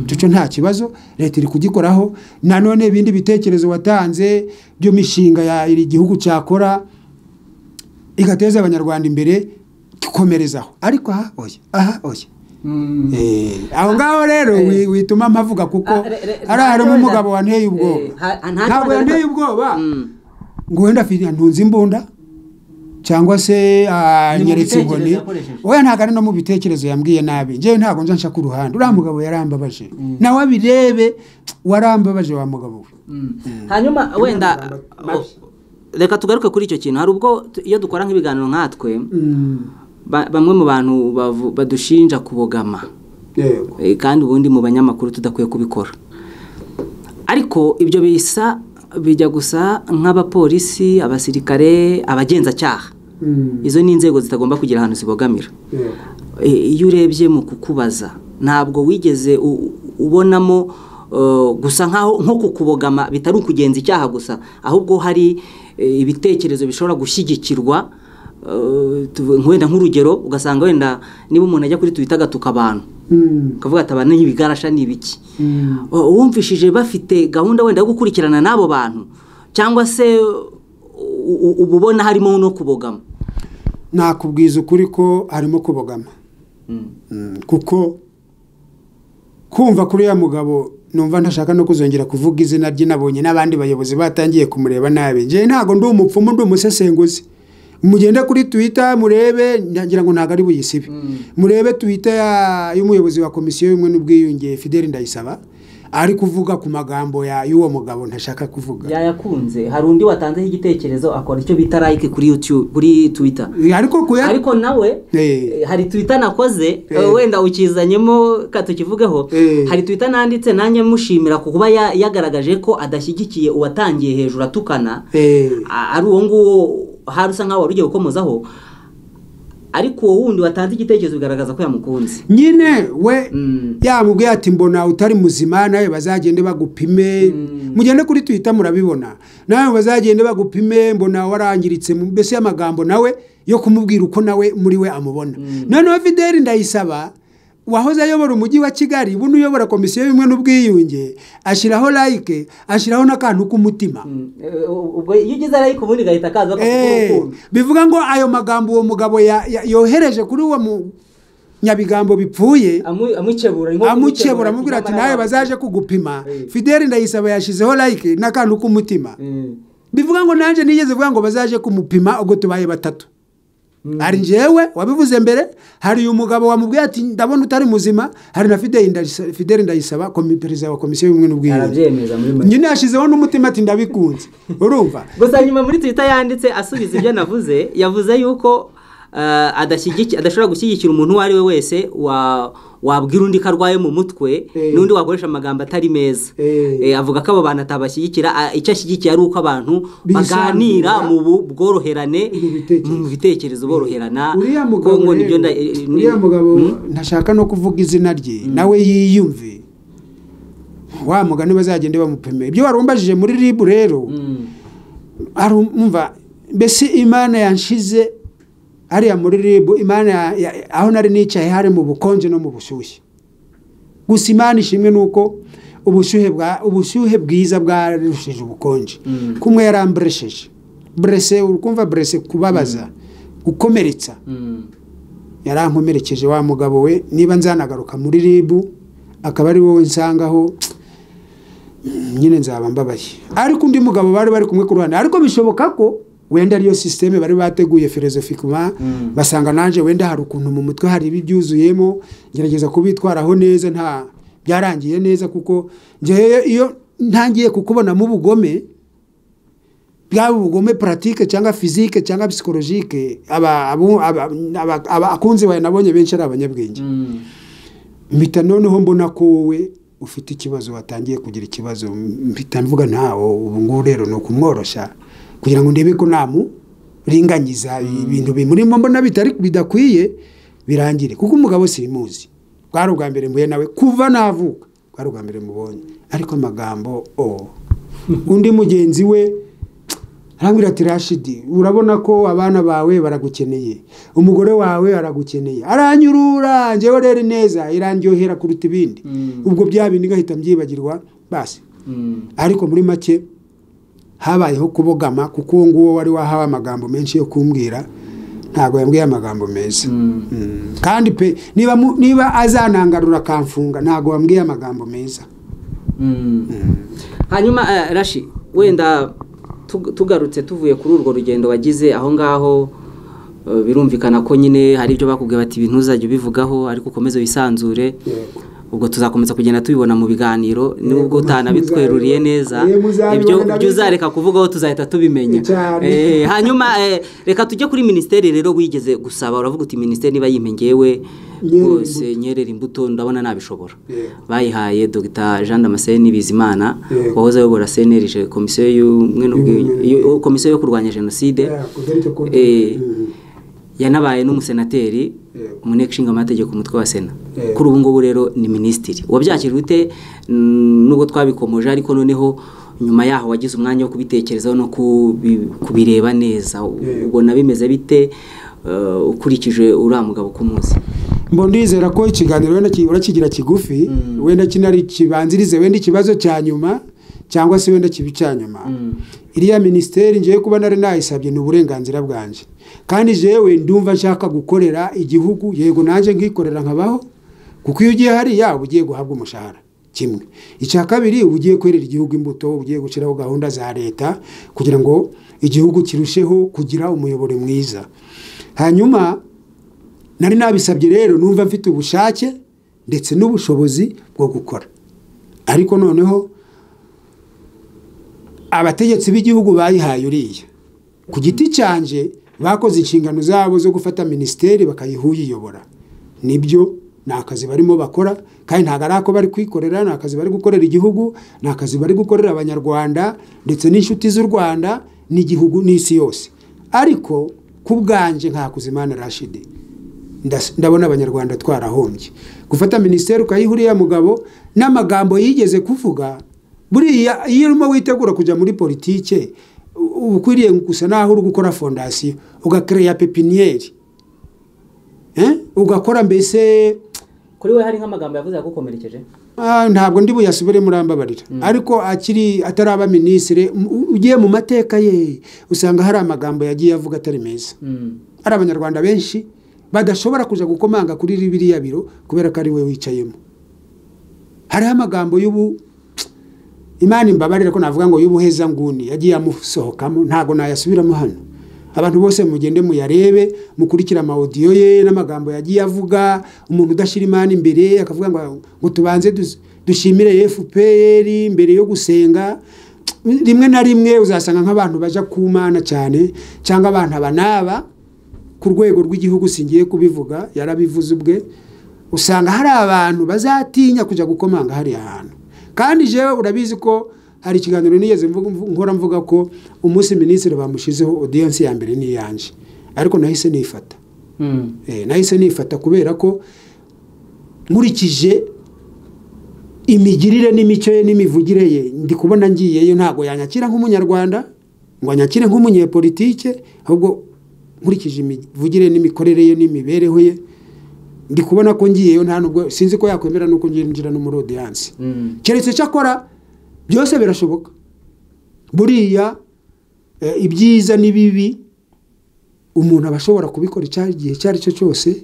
icyo cyo nta kibazo leta iri kugikoraho nanone ibindi bitekerezo watanze by'imishinga ya iri gihugu cyakora igateza abanyarwanda imbere dukomerezaho ariko aha oya aha oya Eh, aho ngaho rero wi- wituma mpavuga kuko hari harimo umugabo wanteye ubwoba ntabwo yanteye ubwoba ngo wenda afite ntunze imbunda cyangwa se ah, Ni mu nyeretse bitekerezo inkoni yakoresheje. oya ntabwo ari no mu bitekerezo yambwiye nabi njyewe ntabwo nja nshaka uruhande uriya mugabo yarambabaje nawe abirebe warambabaje wa mugabo we hanyuma wenda mabi. reka tugaruke kuri icyo kintu hari ubwo tu- iyo dukora nk'ibiganiro nkatwe ba- bamwe mu bantu bavu- badushinja kubogama yego Eh, kandi ubundi mu banyamakuru tudakwiye kubikora ariko ibyo bisa bijya gusa nk'abapolisi abasirikare abagenzacyaha izo ni inzego zitagomba kugira ahantu zibogamira yego Eh, iyo urebye mu kukubaza ntabwo wigeze u- ubonamo eh, gusa nkaho nko kukubogama bitari ukugenza icyaha gusa ahubwo hari eh, ibitekerezo bishobora gushyigikirwa eh, tuvu- wenda nk'urugero ugasanga wenda niba umuntu ajya kuri twita agatuka abantu ukavuga ati abantu n'ibigarasha ni ibiki Uh, wumvishije bafite gahunda wenda yo gukurikirana n'abo bantu cyangwa se u- u- uba ubona harimo no kubogama nakubwiza ukuri ko harimo kubogama Mm, kuko kumva kuri uriya mugabo numva ntashaka no kuzongera kuvuga izina rye nabonye n'abandi bayobozi batangiye kumureba nabi njyewe ntabwo ndi umupfumu ndi umusesenguzi mugende kuri twita murebe ngira ngo ntabwo ari buyisibe murebe twita ya- y'umuyobozi wa komisiyo y'ubumwe n'ubwiyunge fideli ndayisaba ari kuvuga ku magambo ya- y'uwo mugabo ntashaka kuvuga yayakunze hari undi watanzeho igitekerezo akora icyo bita like kuri YouTube kuri Twitter ariko kuya ariko nawe Eh. eh, hari Twitter nakoze Eh. eh, wenda ukizanyemo katukivugeho Eh. hari Twitter nanditse nanjye mushimira ku kuba ya- yagaragaje ko adashyigikiye uwatangiye hejuru atukana Eh. a- ari uwo nguwo hari usa nkaho wari ugiye gukomozaho ariko uwo wundi watanze igitekerezo bigaragaza ko yamukunze nyine we Mm. yamubwiye ati mbona utari muzima nawe bazagende bagupime mugende kuri twita murabibona nawe bazagende bagupime mbona warangiritse mu- mbese y'amagambo nawe yo kumubwira uko nawe muri we amubona noneho fideli ndayisaba wahoze ayobora umujyi wa kigali buno uyobora komisiyo y'ubumwe n'ubwiyunge ashyiraho like ashyiraho n'akantu k'umutima ubwo iyo ugeze ariko ubundi igahita akaza Eh, bivuga ngo ayo magambo uwo mugabo ya- ya- yohereje kuri uwo mu- nyabigambo bipfuye amwikebura amukebura amubwira ati nawe bazaje kugupima Eh. fideli ndayisaba yashyizeho like n'akantu k'umutima bivuga ngo nanjye nigeze vuga ngo bazaje kumupima ubwo tubaye batatu hari njyewe wabivuze mbere hari uyu mugabo wamubwiye ati ndabona utari muzima hari na fideli Ndayisa- Fideli ndayisaba komi- perezida wa komisiyo y'ubumwe n'ubwiyunge arabyemeza muri make nyine yashyizeho n'umutima ati ndabikunze urumva gusa nyuma muri twitter yanditse asubiza ibyo navuze yavuze yuko eh, adashyigiki- adashobora gushyigikira umuntu uwo ari we wese wa- wabwira undi ko arwaye mu mutwe Eh. n'undi wakoresha amagambo atari meza Eh. Eh, avuga ko abo bantu atabashyigikira ah, icyo ashyigikiye ari uko abantu baganira Bisanzura. mu bu- bworoherane Mu bitekerezo. mu bitekerezo boroherana uriya Ngo- mugabo ngo nibyo rero, nda- eh, eh, uriya mugabo Mm. ntashaka no kuvuga izina rye nawe yiyumve wa mugani bazagende bamupime ibyo warumbajije muri ribu rero Mm. arumva mbese imana yanshize hariya muri ribu imana ya- ya- aho nari nicaye hari mu bukonje no mu bushyushye gusa imana ishimwe ni uko ubushyuhe bwa ubushyuhe bwiza bwarushije ubukonje Mm. kumwe yaramburesheje burese ukumva burese kubabaza gukomeretsa Mm. yarankomerekeje wa mugabo we niba nzanagaruka muri ribu akaba ari wowe nsangaho mm, nyine nzaba mbabaye ariko undi mugabo bari bari kumwe ku ruhande ariko bishoboka ko wenda ariyo sisiteme bari bateguye filozofika Mm. basanga nanjye wenda hari ukuntu mu mutwe hari ibibyuzuyemo gerageza kubitwaraho neza nta byarangiye neza kuko njyewe iyo ntangiye kukubonamo ubugome bwaba ubugome puratike cyangwa fizike cyangwa psikologike aba- abo- aba- aba- aba- akunzi bawe nabonye benshi ari abanyabwenge Mm. mpita noneho mbona ko wowe ufite ikibazo watangiye kugira ikibazo mpita mvuga ntawo ubu ngubu rero ni ukumworoshya kugira ngo ndebe ko namuringanyiza ibintu bimurimo mbona bitari bidakwiye birangire kuko umugabo simuzi bwari ubwa mbere mbuye nawe kuva navuka bwari ubwa mbere mubonye ariko amagambo o undi mugenzi we arambwira ati rashidi urabona ko abana bawe baragukeneye umugore wawe aragukeneye aranyurura njyewe rero neza irandyohera kuruta ibindi Mm. ubwo bya bindi ngahita mbyibagirwa basi Mm. ariko muri make habayeho kubogama kuko uwo nguwo wari wahawe amagambo menshi yo kumbwira ntabwo yambwiye amagambo meza Mm. Mm. kandi pe niba, mu- niba azanangarura akamfunga ntabwo wambwiye amagambo meza Mm. hanyuma eh, rashi wenda tug- tugarutse tuvuye kuri urwo rugendo wagize aho ngaho eh, birumvikana ko nyine hari ibyo bakubwiye bati ibintu uzajya ubivugaho ariko ukomeze wisanzure Yego. ubwo tuzakomeza kugenda tubibona mu biganiro nubwo utanabitweruriye neza Yego, muzabibona. ibyo ibyo uzareka kuvugaho tuzahita tubimenya Cyane. Eh, hanyuma eh, reka tujye kuri minisiteri rero wigeze gusaba uravuga uti minisiteri niba yimengewe Nyerera rwose nyerera imbuto ndabona nabishobora Yego. bayihaye dr jean damascene bizimana Yego. wahoze ayobora cnrg komisiyo y'ubumwe n'ubwiyunge Y'ubumwe. yo- komisiyo yo kurwanya jenoside Yeah, kugarika ko- Eh, Mm. yanabaye n'umusenateri Yego. umunteko ishinga amategeko umutwe wa sena Yego. kuri ubu ngubu rero ni minisitiri wabyakira ute Mm, nubwo twabikomoje ariko noneho nyuma yaho wagize umwanya wo kubitekerezaho no kubi- kubireba neza Yego. ubona bimeze bite eh, ukurikije uriya mugabo k'umunsi mbo ndizera ko ikiganiro wenda ki- urakigira kigufi Mm. wenda kinari kibanzirize wenda ikibazo cya nyuma cyangwa se wenda kibi cya nyuma iriya minisiteri ngewe kuba nari nayisabye ni uburenganzira bwanjye kandi jewe ndumva nshaka gukorera igihugu yego nanjye nkikorera nkabaho kuko iyo ugiye hariya uba ugiye guhabwa umushahara kimwe icya kabiri uba ugiye kwerera igihugu imbuto uba ugiye gushyiraho gahunda za leta kugira ngo igihugu kirusheho kugira umuyoboro mwiza hanyuma nari nabisabye rero numva mfite ubushake ndetse n'ubushobozi bwo gukora ariko noneho abategetsi b'igihugu bayihaye uriya ku giti cyanje bakoze inshingano zabo zo gufata minisiteri bakayiha uyiyobora nibyo ni akazi barimo bakora kandi ntabwo ari ako bari kwikorera ni akazi bari gukorera igihugu ni akazi bari gukorera abanyarwanda ndetse n'inshuti z'u rwanda n'igihugu n'isi yose ariko ku bwanjye nkakuzimana rashidi ndabona abanyarwanda twarahombye gufata minisiteri ukayihuriya mugabo n'amagambo yigeze kuvuga buriya iyo urimo witegura kujya muri politike uba ukwiriye gusa naho uri gukora fondasiyo ugakereya pepiniyeri ugakora mbese kuri we hari nk'amagambo yavuze yagukomerekeje ntabwo ndi buyasubire murambabarira ariko akiri ataraba minisitiri ugiye mu mateka ye usanga hari amagambo yagiye avuga atari meza hari abanyarwanda benshi badashobora kujya gukomanga kuri biriya biro kubera ko ari we wicayemo hariho amagambo y'ubu imana imbabarira ko navuga ngo y'ubuhezanguni yagiye amusohokamo ntabwo nayasubiramo hano abantu bose mugende muyarebe mukurikire amawodiyo ye n'amagambo yagiye avuga umuntu udashyira imana imbere akavuga ngo tubanze dushimire fpr mbere yo gusenga rimwe na rimwe uzasanga nk'abantu bajya ku mana cyane cyangwa abantu aba n'aba ku rwego rw'igihugu singiye kubivuga yarabivuze ubwe usanga hari abantu bazatinya kujya gukomanga hariya hantu kandi jewe urabizi ko hari ikiganiro nigeze nkora mvuga ko umunsi minisitiri bamushyizeho odiyanse ya mbere ni iyanjye ariko nahise nifata nahise nifata kubera ko nkurikije imigirire n'imico ye n'imivugire ye ndi kubona ngiyeyo ntabwo yanyakira nk'umunyarwanda ngo anyakire nk'umunyepolitike ahubwo nkurikije imivugire n'imikorere ye n'imibereho ye ndi kubona ko ngiyeyo nta nubwo sinzi ko yakwemera nuko ngira no muri odiyanse keretse icyo akora byose birashoboka buriya ibyiza n'ibibi umuntu aba ashobora kubikora igihe icyo ari cyo cyose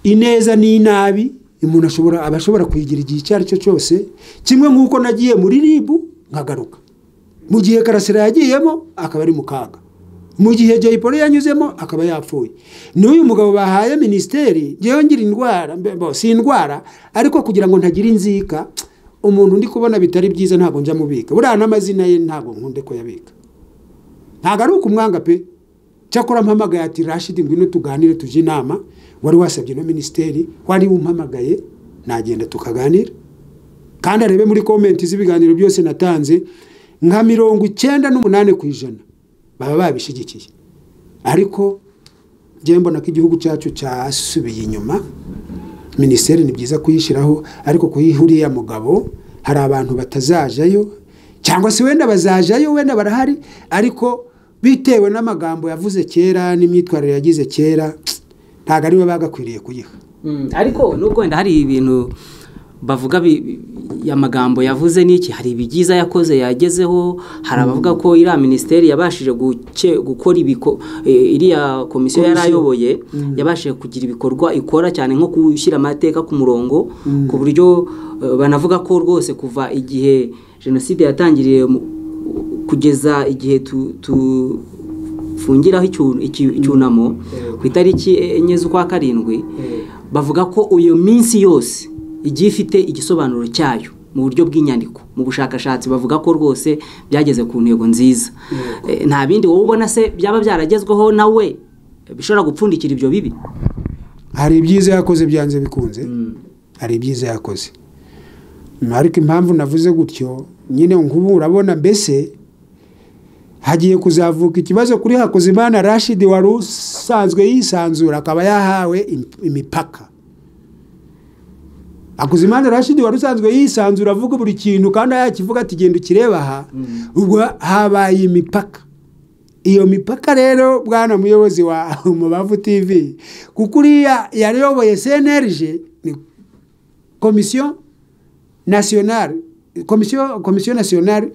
ineza n'inabi umuntu ashobora aba ashobora kuyigira igihe icyo ari cyo cyose kimwe nk'uko nagiye muri ribu nkagaruka mu gihe karasira yagiyemo akaba ari mu kaga mu gihe jayiporo yanyuzemo akaba yapfuye n'uyu mugabo bahaye minisiteri ngewe ngira indwara si indwara ariko kugira ngo ntagira inzika umuntu ndi kubona bitari byiza ntabwo njya mubika buriya n'amazina ye ntabwo nkunde ko yabika ntabwo ari ukumwanga pe cyakora mpamagaye ati rashidi ngwino tuganire tujye inama wari wasabye na minisiteri wari umpamagaye nagenda tukaganira kandi arebe muri komenti z'ibiganiro byose natanze nka mirongo icyenda n'umunani ku ijana baba babishyigikiye ariko njyewe mbona ko igihugu cyacu cyasubiye inyuma minisiteri ni byiza kuyishyiraho ariko kuyihuriya mugabo hari abantu batazajayo cyangwa se wenda bazajayo wenda barahari ariko bitewe n'amagambo yavuze kera n'imyitwarire yagize kera ntabwo ariwe bagakwiriye kuyiha ariko nubwo wenda hari ibintu bavuga amagambo yavuze n'iki hari ibyiza yakoze yagezeho hari abavuga ko iriya minisiteri yabashije gukora iriya komisiyo yari ayoboye yabashije kugira ibikorwa ikora cyane nko gushyira amateka ku murongo ku buryo banavuga ko rwose kuva igihe jenoside yatangiriye kugeza igihe tufungiraho icyunamo ku itariki enye z'ukwa karindwi bavuga ko iyo minsi yose igiye ifite igisobanuro cyayo mu buryo bw'inyandiko mu bushakashatsi bavuga ko rwose byageze ku ntego nziza nta bindi wowe ubona se byaba byaragezweho nawe bishobora gupfundikira ibyo bibi hari ibyiza yakoze byanze bikunze hari ibyiza yakoze ariko impamvu navuze gutyo nyine nk'ubu urabona mbese hagiye kuzavuka ikibazo kuri hakuzimana rashidi wari usanzwe yisanzura akaba yahawe imipaka hakuzimana rashidi wari usanzwe yisanzura avuga buri kintu kandi yakivuga ati genda ukireba aha ubwo habaye imipaka iyo mipaka rero bwana muyobozi wa mubavu tv kuko uriya yayoboye cnrg ni komisiyo nasiyonari komisiyo komisiyo nasiyonari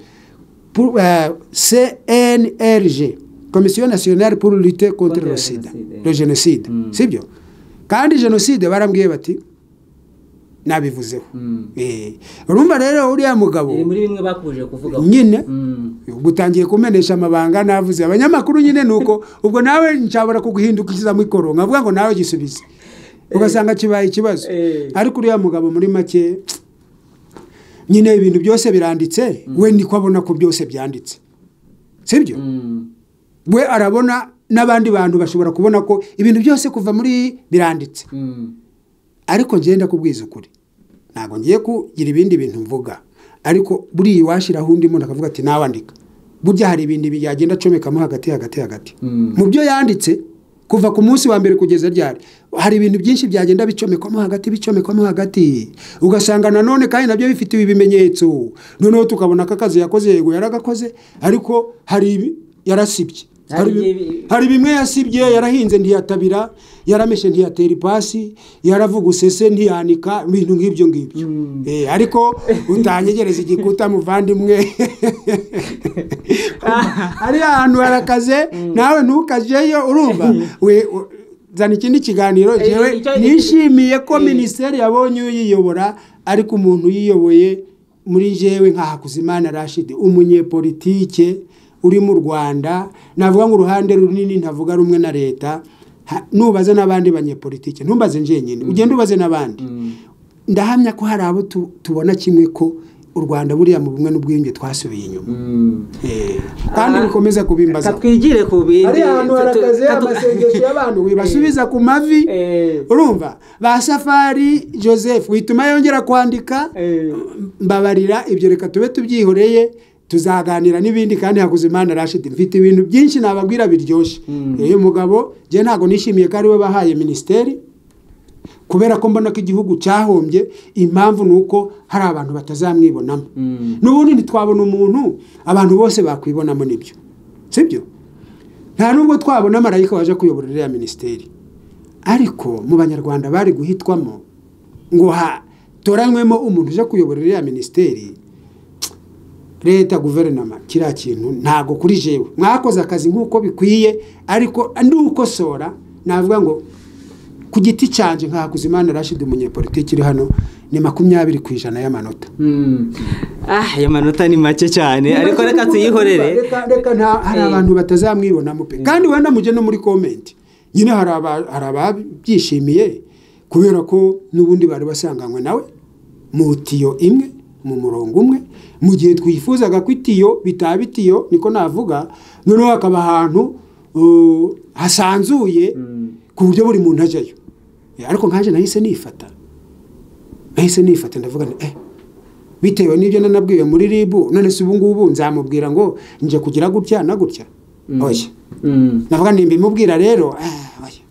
cnrg komisiyo nasiyonari pour lute contre le sida le jenoside sibyo kandi jenoside barambwiye bati nabivuzeho urumva rero uriya mugabo muri bimwe bakuje kuvuga nyine gutangiye kumenesha amabanga navuze abanyamakuru nyine ni uko ubwo nawe nshobora kuguhindukiza mikoro nkavuga ngo nawe gisubize ugasanga kibaye ikibazo ariko uriya mugabo muri make nyine ibintu byose biranditse we niko abona ko byose byanditse sibyo we arabona n'abandi bantu bashobora kubona ko ibintu byose kuva muri biranditse ariko ngenda kubwiza ukuri ntabwo ngiye kugira ibindi bintu mvuga ariko buriya iwashyiraho undi muntu akavuga ati nawandika burya hari ibintu yagenda acomekamo hagati hagati hagati mu byo yanditse kuva ku munsi wa mbere kugeza ryari hari ibintu byinshi byagenda bicomekwamo hagati bicomekwamo hagati ugasanga nanone kandi nabyo bifitiwe ibimenyetso noneho tukabona ko akazi yakoze yego yaragakoze ariko hari yarasibye Hari Hari- ibi- hari bimwe yasibye yarahinze ntiyatabira yarameshe ntiyatera ipasi yaravugusese ntiyanika ibintu nk'ibyo ngibyo Eh, ariko utanyegereza igikuta muvandimwe ari ahantu harakaze nawe ntukajeyo urumva we u- zana ikindi kiganiro Eh, jewe icyo- nishimiye ko Eh. minisiteri yabonye uyiyobora ariko umuntu uyiyoboye muri jewe nka Hakuzimana Rashid umunyepolitike uri mu Rwanda navuga ngo uruhande runini ntavuga rumwe na leta ha- nubaze n'abandi banyepolitike ntumbaze njenyine ugende ubaze n'abandi ndahamya ko hari abo tu- tubona kimwe ko u rwanda buriya mu bumwe n'ubwiyunge twasubiye inyuma Eh, kandi Ah. bikomeza kubimbaza katwigire ku bindi hari ahantu harakaze Katu- amasengesho y'abantu wibasubiza ku mavi Eh. urumva ba safari joseph wituma yongera kwandika Eh. mbabarira ibyo reka tube tubyihoreye tuzaganira n'ibindi kandi hakuzimana rashidi mfite ibintu byinshi nababwira biryoshye uyu mugabo njye ntabwo nishimiye ko ariwe bahaye minisiteri kubera ko mbona ko igihugu cyahombye impamvu ni uko hari abantu batazamwibonamo n'ubundi ntitwabona umuntu abantu bose bakwibonamo nibyo sibyo nta nubwo twabona marayika waje kuyobora iriya minisiteri ariko mu banyarwanda bari guhitwamo ngo hatoranywemo umuntu uje kuyobora iriya minisiteri leta guverinoma kiriya kintu ntabwo kuri jewe mwakoze akazi nk'uko bikwiye ariko nukosora navuga ngo ku giti cyanjye nka Hakuzimana Rashid umunyepolitiki uri hano ni makumyabiri ku ijana y'amanota Mm. ah ayo manota ni make cyane ariko reka tuyihorere Reka- reka nta- hari Eh. abantu batazamwibonamo pe kandi wenda mujye no muri komenti nyine hari aba- hari ababyishimiye kubera ko n'ubundi bari basanganywe nawe mu tiyo imwe mu murongo umwe mu gihe twifuzaga ko itiyo bitaba itiyo niko navuga noneho hakaba ahantu uh, hasanzuye ku buryo buri muntu ajyayo Eh, ariko nkaje nahise nifata nahise nifata ndavuga nti eh bitewe n'ibyo nanabwiwe muri rib none se ubu ngubu nzamubwira ngo nje kugira gutya na gutya oya Mm. navuga nti mbimubwira rero ah, oya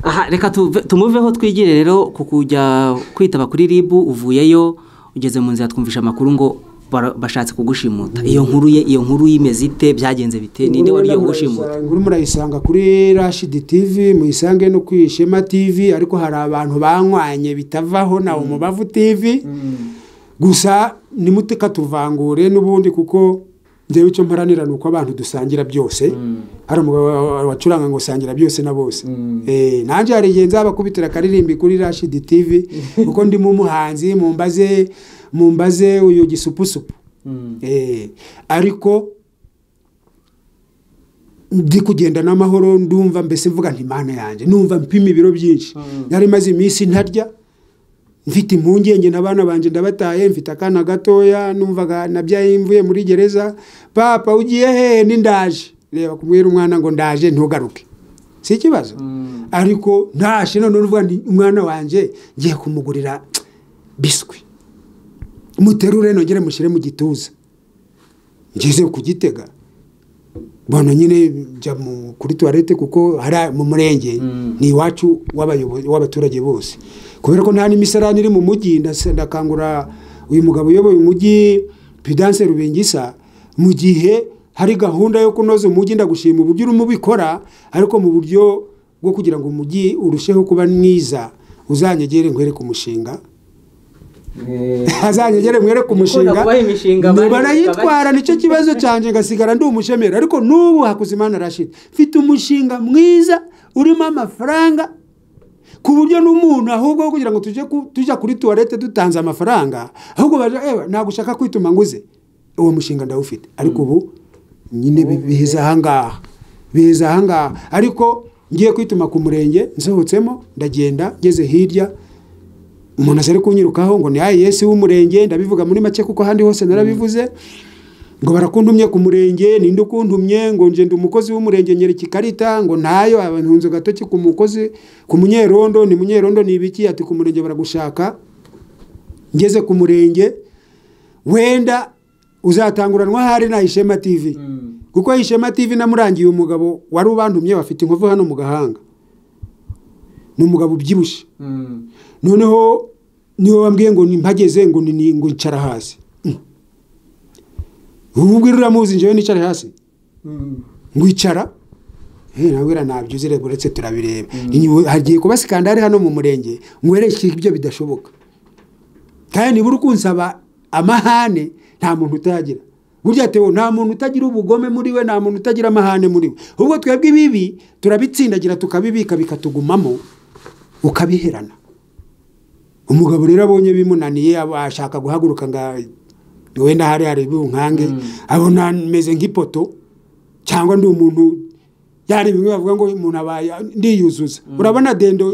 aha reka tuve- tumuveho twigire rero ku kujya kwitaba kuri rib uvuyeyo ugeze mu nzira twumvisha amakuru ngo bara- bashatse kugushimuta iyo nkuru ye iyo nkuru yimeze ite byagenze bite ninde wari ugiye kugushimuta inkuru murayisanga kuri rashidi tv muyisange no ku ishema tv ariko hari abantu banywanye bitavaho na umubavu tv gusa nimuteka tuvangure n'ubundi kuko njyewe icyo mparanira ni uko abantu dusangira byose hari umugabo wa- wa- wacuranga ngo sangira byose na bose Eh, nanjye hari igihe nzabakubitira akaririmbi kuri rashidi tv kuko ndimo umuhanzi mumbaze mumbaze uyu gisupusupu Eh, ariko ndi kugenda n'amahoro ndumva mbese mvuga nti mana yanjye numva mpima ibiro byinshi nari maze iminsi ntarya mfite impungenge n'abana banjye ndabataye mfite akana gatoya numvaga nabyaye mvuye muri gereza papa ugiye hehe n'indaje reba kumubwira umwana ngo ndaje ntugaruke si ikibazo ariko ndaje none uvuga nti umwana wanjye ngiye kumugurira biswi muterure nongere mushyire mu gituza ngeze kugitega mbona nyine njya mu- kuri tuwarete kuko hari mu murenge ni iwacu w'abayobozi- w'abaturage bose kubera ko nta n'imisarani iri mu mujyi ndase- ndakangura uyu mugabo uyoboye umujyi pidanse rubingisa mu gihe hari gahunda yo kunoza umujyi ndagushima uburyo urimo ubikora ariko mu buryo bwo kugira ngo umujyi urusheho kuba mwiza uzanyegere nkwereke umushinga azanyegere mwereke umushinga nakubaha imishinga Nubu bari- barayitwara nicyo kibazo cyanjye ngasigara ndi umushomeri ariko n'ubu hakuzimana rashid mfite umushinga mwiza urimo amafaranga ku buryo n'umuntu ahubwo aho kugira ngo tujye ku- tujya kuri tuwarete dutanze amafaranga ahubwo baje "Ewa, ntabwo ushaka kwituma nguze uwo mushinga ndawufite ariko ubu nyine bi- biza ahangaha biza ahangaha ariko ngiye kwituma ku murenge nsohotsemo ndagenda ngeze hirya umuntu aza ari kunyirukaho ngo ni ayi Yesu w'umurenge ndabivuga muri make kuko ahandi hose narabivuze ngo barakuntumye ku murenge ninde ukuntumye ngo nje ndi umukozi w'umurenge nyereka ikarita ngo ntayo abantunze gatoki ku mukozi ku munyerondo ni munyerondo ni ibiki ati ku murenge baragushaka ngeze ku murenge wenda uzatanguranwa hari na ishema TV kuko ishema TV namurangiye umugabo wari ubantumye bafite inkovu hano mu gahanga ni umugabo ubyibushye noneho niwe wambwiye ngo nimpageze ngo ni- ngo ncara hasi ubwo uramuzi njyewe nicara hasi ngwicara Eh, nabwira ntabyo uzi reba uretse turabireba Ni- hagiye kuba sikandari hano mu murenge ngwereke ibyo bidashoboka kandi nibura ukunsaba amahane nta muntu utayagira burya tewo nta muntu utagira ubugome muri we nta muntu utagira amahane muri we ubwo twebwe ibibi turabitsindagira tukabibika bikatugumamo ukabiherana umugabo rero abonye bimunaniye aba- ashaka guhaguruka ngo wenda hari hari bunkange abona meze nk'ipoto cyangwa ndi umuntu yari bimwe bavuga ngo umuntu abaye ndiyuzuza urabona dendo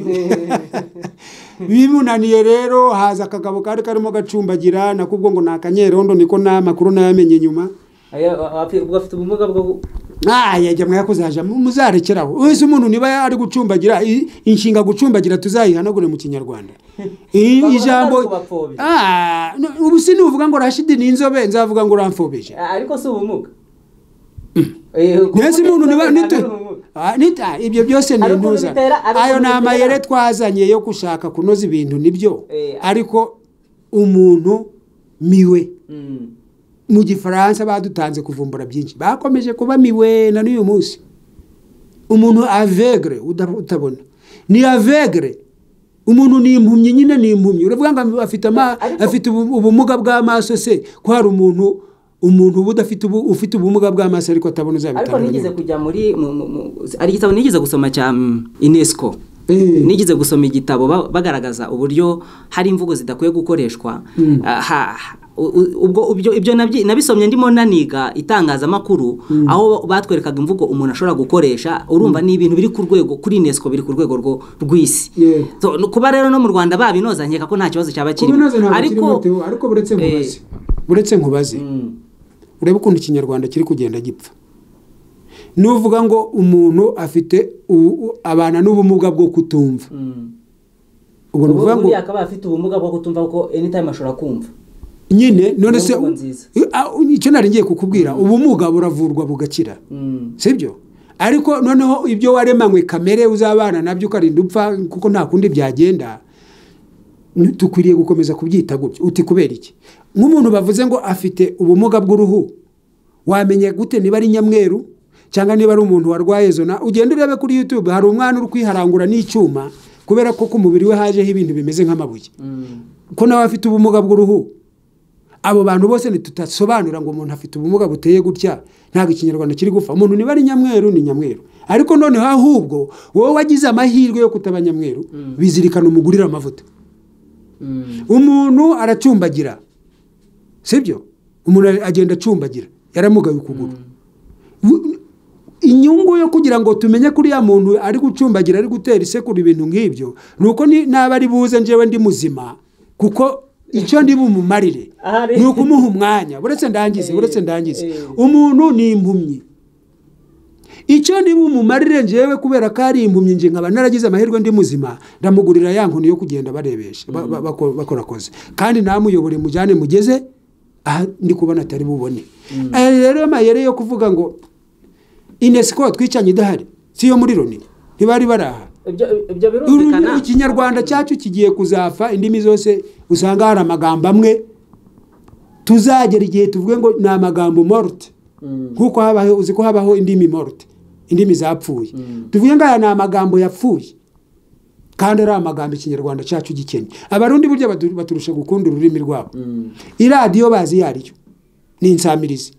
bimunaniye rero haza akagabo kari karimo gacumbagira nakubwo ngo ni akanyerondo niko n'amakuru nayamenye nyuma ubwo afite ubumuga bwo mwayajya mwayakuzaja muzarekeraho wese umuntu niba ari gucumbagira i- inshinga gucumbagira tuzayihanagure mu kinyarwanda I- Bahora ijambo barubapfobya. Ah, no, ubu sinuvuga ngo rashidi ni inzobe nzavuga ngo uramfobeje ariko si ubumuga neza umuntu niba nito- Ah, nita ibyo byose ni Hari ukuntu intuza bitera- hari ayo ukuntu ni bitera. amayere twazanye yo gushaka kunoza ibintu nibyo Eh. ariko umuntu miwe mu gifaransa badutanze kuvumbura byinshi bakomeje kuba miwe na n'uyu munsi umuntu avegre uda- utabona ni avegre umuntu ni impumyi nyine ni impumyi uravuga ngo afite ama- Ariko- afite ubu- ubumuga bw'amaso se ko hari umuntu umuntu uba udafite ubu- ufite ubumuga bw'amaso ariko atabona ariko uzabitanga nigeze kujya muri mu- mu- mu- hari igitabo nigeze gusoma cya mm, unesco Eh. nigeze gusoma igitabo ba- bagaragaza uburyo hari imvugo zidakwiye gukoreshwa Ah, ha- u- u- ubwo ibyo- ibyo nabyi- nabisomye ndimo naniga itangazamakuru aho batwerekaga imvugo umuntu ashobora gukoresha urumva ni ibintu biri ku rwego kuri unesco biri ku rwego rwo- rw'isi Yeah. So, no- kuba rero no mu rwanda babinoza nkeka ko nta kibazo cyaba kirimo Kubinoza ntabwo kirimo, ariko Theo, ariko buretse nkubaze buretse nkubaze Mm. urebe ukuntu ikinyarwanda kiri kugenda gipfa nuvuga ngo umuntu afite u- u- abana n'ubumuga bwo kutumva ubwo ni ukuvuga ngo buriya akaba afite ubumuga bwo kutumva kuko anytime ashobora kumva nyine none se Ubumuga nziza. Ah, icyo nari ngiye kukubwira ubumuga buravurwa bugakira Mm. sibyo ariko noneho ibyo waremanywe kamere uzabana nabyo ukarinda upfa kuko nta kundi byagenda dukwiriye gukomeza kubyita gutyo uti kubera iki nk'umuntu bavuze ngo afite ubumuga bw'uruhu wamenya gute niba ari nyamweru cyangwa niba ari umuntu warwaye zona ugenda urebe kuri youtube hari umwana uri kwiharangura n'icyuma kubera ko ku mubiri we hajeho ibintu bimeze nk'amabuye ko nawe afite ubumuga bw'uruhu abo bantu bose ntitudasobanura ngo umuntu afite ubumuga buteye gutya ntabwo ikinyarwanda kiri gupfa umuntu niba ari nyamweru ni nyamweru ariko noneho ahubwo wowe wagize amahirwe yo kutaba nyamweru bizirikana umugurira amavuta umuntu aracumbagira sibyo umuntu ari- agenda acumbagira yaramugaye ukuguru W- inyungu yo kugira ngo tumenye ko uriya muntu ari gucumbagira ari gutera isekuru ibintu nk'ibyo ni uko ni- naba ari buze njyewe ndi muzima kuko icyo ndi bumumarire Ahari. ni ukumuha umwanya buretse ndangize buretse ndangize eh. umuntu ni impumyi icyo ndi bumumarire njyewe kubera ko ari impumyi nje nkaba naragize amahirwe ndi muzima ndamugurira ya nkoni yo kugenda barebesha ba- ba- bako- bakorakoze kandi namuyobore mujyane mugeze aha ndi kubona atari bubone aya rero amayeri yo kuvuga ngo inesiko twicanye idahari si yo muri loni ntibari bari aha ibyo ibyo Ururimi- birumvikana ikinyarwanda cyacu kigiye kuzafa indimi zose usanga hari amagambo amwe tuzagera igihe tuvuge ngo ni amagambo morte nk'uko habaho uzi ko habaho indimi morte indimi zapfuye tuvuge ngo aya ni amagambo yapfuye kandi ari amagambo ikinyarwanda cyacu gikennye abarundi burya batu- baturusha gukunda ururimi rwabo iradiyo bazi iyo ariyo ni insamirizi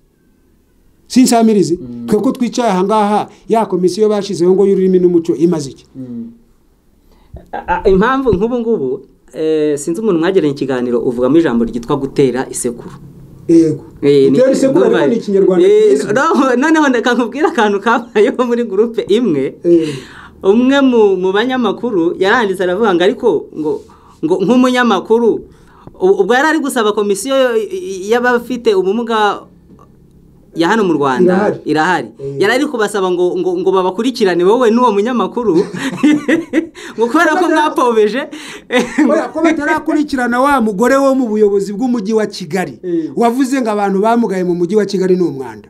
si insamirizi twe ko twicaye ahangaha ya komisiyo bashyizeho ngo y'ururimi n'umuco imaze iki A- a- impamvu nk'ubu ngubu eh, sinzi umuntu mwageranye ikiganiro uvugamo ijambo ryitwa gutera isekuru yego Eh, ni- utera isekuru ariko urumva- ni ikinyarwanda Eh, cyiza no- noneho ndeka nkubwira akantu kabayeho muri gurupe imwe Eh. umwe mu mu banyamakuru yaranditse aravuga ngo ariko ngo ngo nk'umunyamakuru u- ubwo yari ari gusaba komisiyo y- y- y'abafite ubumuga ya hano mu Rwanda Irahari. irahari Eh. yari ari kubasaba ngo ngo ngo babakurikirane wowe n'uwo munyamakuru ngo kubera ko mwapobeje kubera ko batarakurikirana wa mugore wo mu buyobozi bw'umujyi wa kigali Eh. wavuze ngo abantu bamugaye mu mujyi wa kigali ni umwanda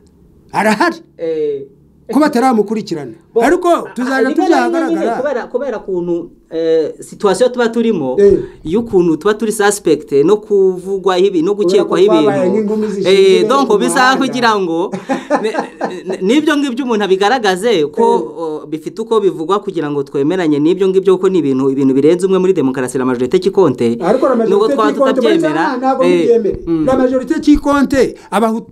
arahari Eh, ko bataramukurikirana bo- ariko Ah, tuzajya rimwe na rimwe nyine tuzahagaragara kubera- kubera ukuntu eh, situwasiyo tuba turimo Eh. y'ukuntu tuba turi sasipegite no kuvugwaho ibintu no Kubera gukekwaho ko twabaye nk'ingumi ibintu zishinzwe Eh, mu donc bisaba muhanda. kugira ngo ne- ne- n'ibyo ngibyo umuntu abigaragaze ko oh, bifite uko bivugwa kugira ngo twemeranye n'ibyo ngibyo kuko ni ibintu ibintu birenze umwe muri demokarasi la majorite cy'ikonte ariko la nubwo majorite twaba cy'ikonte tutabyemera bariya ntabwo eh, bibyemera mm. la majorite cy'ikonte abahutu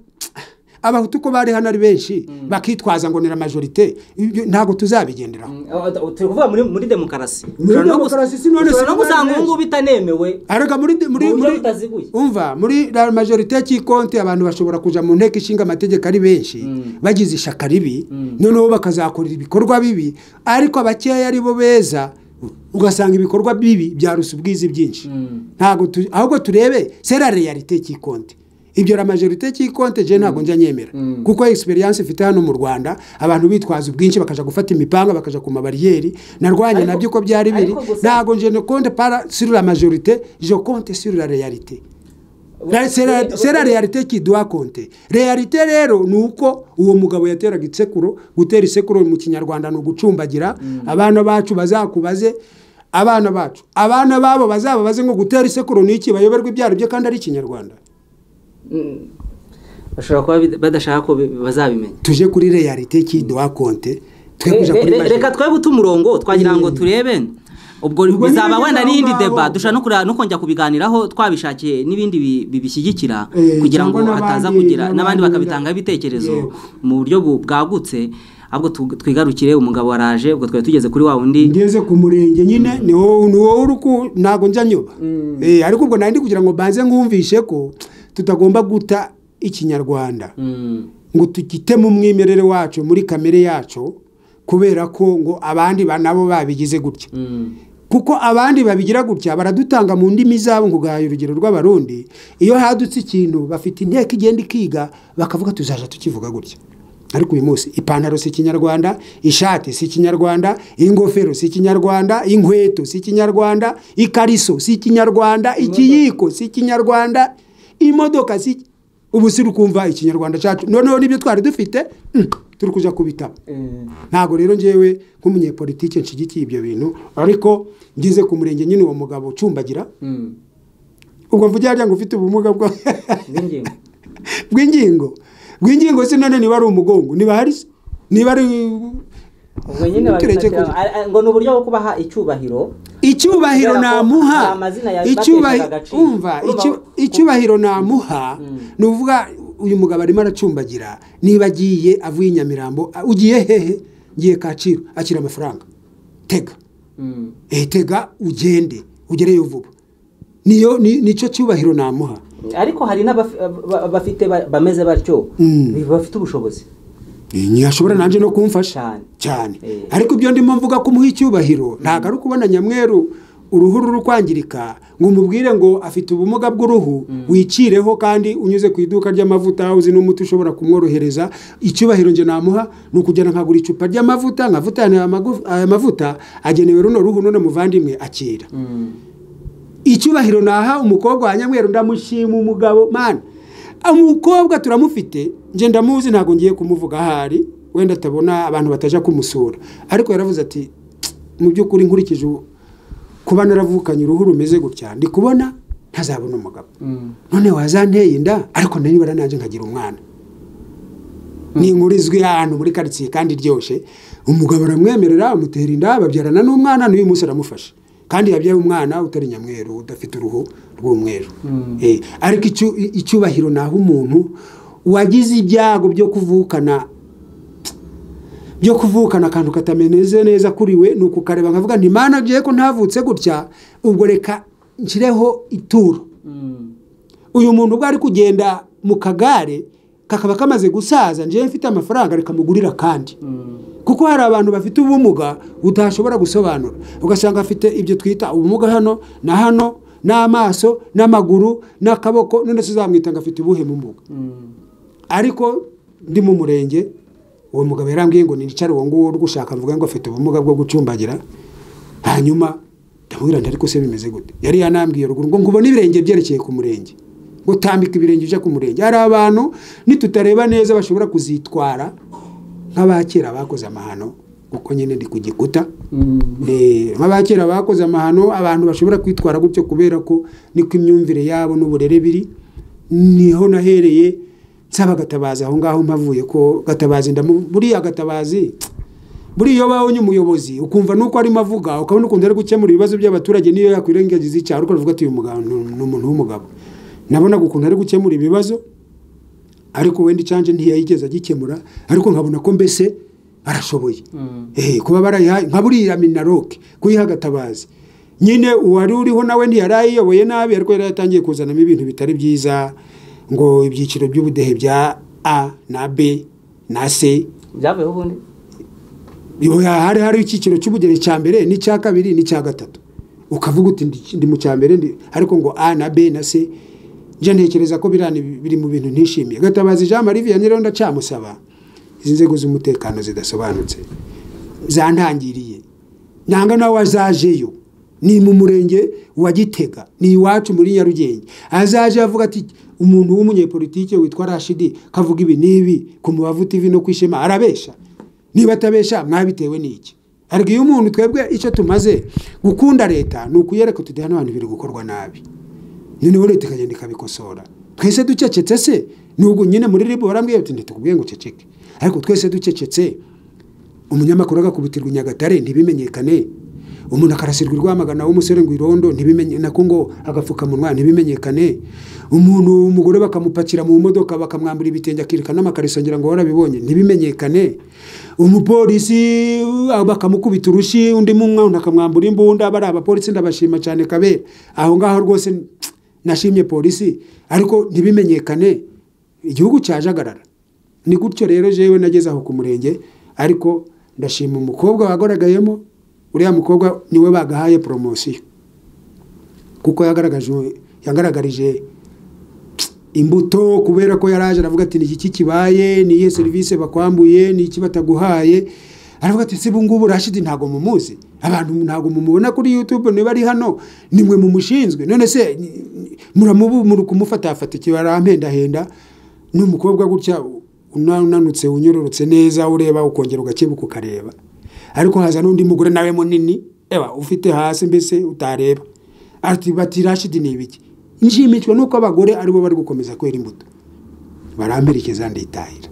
abahutu ko bari hano ari benshi bakitwaza ngo ni la majorite ibyo ntabwo tuzabigenderaho turi kuvuga muri muri demokarasi Muri Ushobora no gus- demokarasi si none ushobora no si gusanga none- ubungubu bitanemewe ariko muri muri Mu buryo muri butaziguye. umva muri la majorite cy'ikonte abantu bashobora kuja mu nteko ishinga amategeko ari benshi bagize ishaka ribi noneho bakazakorera ibikorwa bibi ariko abakeya ari bo beza ugasanga ibikorwa bibi byarusa ubwizi byinshi ntabwo tu- ahubwo turebe sera realite cy'ikonte ibyo la majorite cy'ikonte je ntabwo njya nyemera kuko experience ifite hano mu Rwanda abantu bitwaza ubwinshi bakaja gufata imipanga bakaja ku mabariyeri narwanye Ariko- nabyo uko byari biri ariko gusa- ntabwo je ne compte pas sur la majorité je compte sur la réalité La- c'est la- c'est la réalité qui doit compter réalité rero ni uko uwo mugabo yateraga isekuro gutera isekuro mu kinyarwanda ni ugucumbagira abana bacu bazakubaze abana bacu abana babo bazababaze ngo gutera isekuro ni iki bayoberwa ibyaro bye kandi ari ikinyarwanda bashobora kuba bid- badashaka ko bi- bazabimenya tuje kuri réalité qui doit compter twe Eh, kuja eh, kuri re- majorité. reka twebwe uta umurongo twagira ngo turebe ubwo Ubwo bizaba nyine wenda aho n'iyindi ngaho. deba dushobora no kureba no kongera kubiganiraho twabishakiye n'ibindi bi- bibishyigikira Eh, kugira ngo cyangwa n'abandi- hataza kugira n'abandi n'abandi- bakabitangaho ibitekerezo Yego. mu buryo bu- bwagutse ahubwo tu- twigarukire umugabo waraje ubwo twari tugeze kuri wa wundi ngeze ku murenge nyine ni wowe ni wowe uri ku ntabwo njya nyoba Eh, ariko ubwo nandi kugira ngo mbanze nkumvishe ko tutagomba guta ikinyarwanda Mm. ngo tugitemo umwimerere wacu muri kamere yacu kubera ko ngo abandi ba- nabo babigize gutya Mm. kuko abandi babigira gutya baradutanga mu ndimi zabo ngo ugahaye urugero rw'abarundi iyo hadutse ikintu bafite inteko igenda ikiga bakavuga tuzaja tukivuga gutya ariko uyu munsi ipantaro si ikinyarwanda ishati si ikinyarwanda ingofero si ikinyarwanda inkweto si ikinyarwanda ikariso si ikinyarwanda ikiyiko si ikinyarwanda imodoka si ubu si ukumva ikinyarwanda cyacu noneho n'ibyo twari dufite mm, turi kuja kubitaba ntabwo rero ngewe nk'umunyepolitike nshigikiye ibyo bintu ariko ngeze ku murenge nyine uwo mugabo ucumbagira Mm. ubwo mvugira harya ngo ufite ubumuga bwa- N'ingingo. bw'ingingo bw'ingingo se none niba ari umugongo niba hari se? niba ari Ubwo nyine Tureke babishakira- kugira- a- a- ngo ni uburyo bwo kubaha icyubahiro icyubahiro Kubera ko namuha hari amazina ya- icyubahi- bateshaga agaciro. umva Urumva- icyu- icyubahiro namuha ni uvuga uyu mugabo arimo aracumbagira niba agiye avuye i nyamirambo a- ugiye hehe ngiye kaciro akira amafaranga tega Mm. Eh, tega ugende ugereyo vuba niyo ni- nicyo cyubahiro namuha ariko hari n'abafite bameze batyo bafite ubushobozi ntiyashobora nanjye no kumfasha Cyane. cyane Eh. ariko ibyo ndimo mvuga ko umuha icyubahiro ntabwo ari ukubona nyamweru uruhu ruri kwangirika ngo umubwire ngo afite ubumuga bw'uruhu wicireho kandi unyuze ku iduka ry'amavuta aho uzi n'umuti ushobora kumworohereza icyubahiro njye namuha ni ukugenda nkagura icupa ry'amavuta nkavuta aya magu- aya mavuta agenewe runo ruhu none muvandimwe akira icyubahiro naha umukobwa wa nyamweru ndamushima umugabo mana umukobwa turamufite njye ndamuzi ntabwo ngiye kumuvuga ahari wenda atabona abantu bataja kumusura ariko yaravuze ati "Tsk, mu by'ukuri nkurikije ubu- kuba naravukanye uruhu rumeze gutya ndi kubona ntazabona umugabo none wazanteye inda ariko nanibara nanjye nkagira umwana ninkurizwe ahantu muri karitsiye kandi ryoshe umugabo aramwemerera amutera inda babyarana n'umwana n'uyu munsi aramufasha kandi yabyaye umwana utari nyamweru udafite uruhu rw'umweru Eh, ariko icyu- icyubahiro naho umuntu wagize ibyago byo kuvukana byo kuvukana akantu katameneze neza kuri we ni ukukareba nkavuga nti mana byeye ko ntavutse gutya ubwo reka nshyireho ituro uyu muntu ubwo ari kugenda mu kagare kakaba kamaze gusaza njyewe mfite amafaranga rikamugurira kandi kuko hari abantu bafite ubumuga utashobora gusobanura ugasanga afite ibyo twita ubumuga hano na hano n'amaso n'amaguru n'akaboko none se uzamwita ngo afite ubuhe bumuga ariko ndi mu murenge uwo mugabo yarambwiye ngo nicare uwo nguwo uri gushaka mvuga ngo afite ubumuga bwo gucumbagira hanyuma ndamubwira nti ariko se bimeze gute yari yanambwiye ruguru ngo ngubone ibirenge byerekeye ku murenge ngo tambika ibirenge uje ku murenge hari abantu nitutareba neza bashobora kuzitwara nk'abakera bakoze amahano kuko nyine ndi ku gikuta Eh, nk'abakera bakoze amahano abantu bashobora kwitwara gutyo kubera ko niko imyumvire yabo n'uburere biri niho nahereye nsaba gatabazi aho ngaho mpavuye ko gatabazi ndamu buriya gatabazi buriya iyo ubonye umuyobozi ukumva nuko arimo avuga ukabona ukuntu ari gukemura ibibazo by'abaturage niyo yakwirengagiza icyaro ukavuga ati uyu mugabo ni ni umuntu w'umugabo nabonaga ukuntu ari gukemura ibibazo ariko wenda icyanje ntiyayigeze agikemura ariko nkabona ko mbese arashoboye Eh, kuba barayihaye nka buriya minaroke kuyiha agatabazi nyine uwari uriho nawe ntiyari ayiyoboye nabi ariko yari yatangiye kuzanamo ibintu bitari byiza ngo ibyiciro by'ubudehe bya a na b na c byavuyeho ubundi Iyo hari hari icyiciro cy'ubugeni cya mbere n'icya kabiri n'icya gatatu ukavuga uti ndi- ndi mu cya mbere ndi- ariko ngo a na b na c njya ntekereza ko biriya ni- biri mu bintu ntishimiye gatabazi jean marie vianney rero ndacamusaba izi nzego z'umutekano zidasobanutse zantangiriye nanga nawe azajeyo ni mu murenge wa gitega ni iwacu muri nyarugenge azaje avuga ati umuntu w'umunyepolitike witwa rashidi kavuga ibi n'ibi ku mubavu tv no kwishema arabesha niba atabesha mwabitewe n'iki ariko iyo umuntu twebwe icyo tumaze gukunda leta ni ukuyereka uti hano hantu biri gukorwa nabi noneho leta ikagenda ikabikosora twese ducecetse se nubwo nyine muri ribu barambwiye bati ntitukubwiye ngo uceceke ariko twese ducecetse umunyamakuru agakubitirwa i nyagatare ntibimenyekane umuntu akarasirwa i rwamagana w'umusore ngo irondo ntibimenye nako ngo agapfukamunwa ntibimenyekane umuntu umugore bakamupakira mu modoka bakamwambura ibitenge akirika n'amakariso ngira ngo warabibonye ntibimenyekane umupolisi uh, bakamukubita urushi undi mwana akamwambura imbunda bari abapolisi ndabashima cyane kabera aho ngaho rwose nashimye polisi ariko ntibimenyekane igihugu cyajagarara ni gutyo rero jewe nageze aho ku murenge ariko ndashima umukobwa wagaragayemo uriya mukobwa niwe bagahaye poromosiyo kuko yagaragaje yagaragarije imbuto kubera ko yaraje aravuga ati niki kibaye niyihe serivisi bakwambuye niki bataguhaye aravuga ati sibu ngubu rashidi ntago mumuzi abantu ntago mumubona kuri youtube niba ari hano nimwe mumushinzwe none se ni- ni- muramubu muri kumufatafata ikibarampendahenda n'umukobwa gutya una- unanutse unyororotse neza ureba ukongera ugakebuka ukareba ariko haza n'undi mugore nawe munini eba ufite hasi mbese utareba ati bati rashidi ni ibiki nshimishwa nuko abagore aribo bari gukomeza kwera imbuto baramperekeza nditahira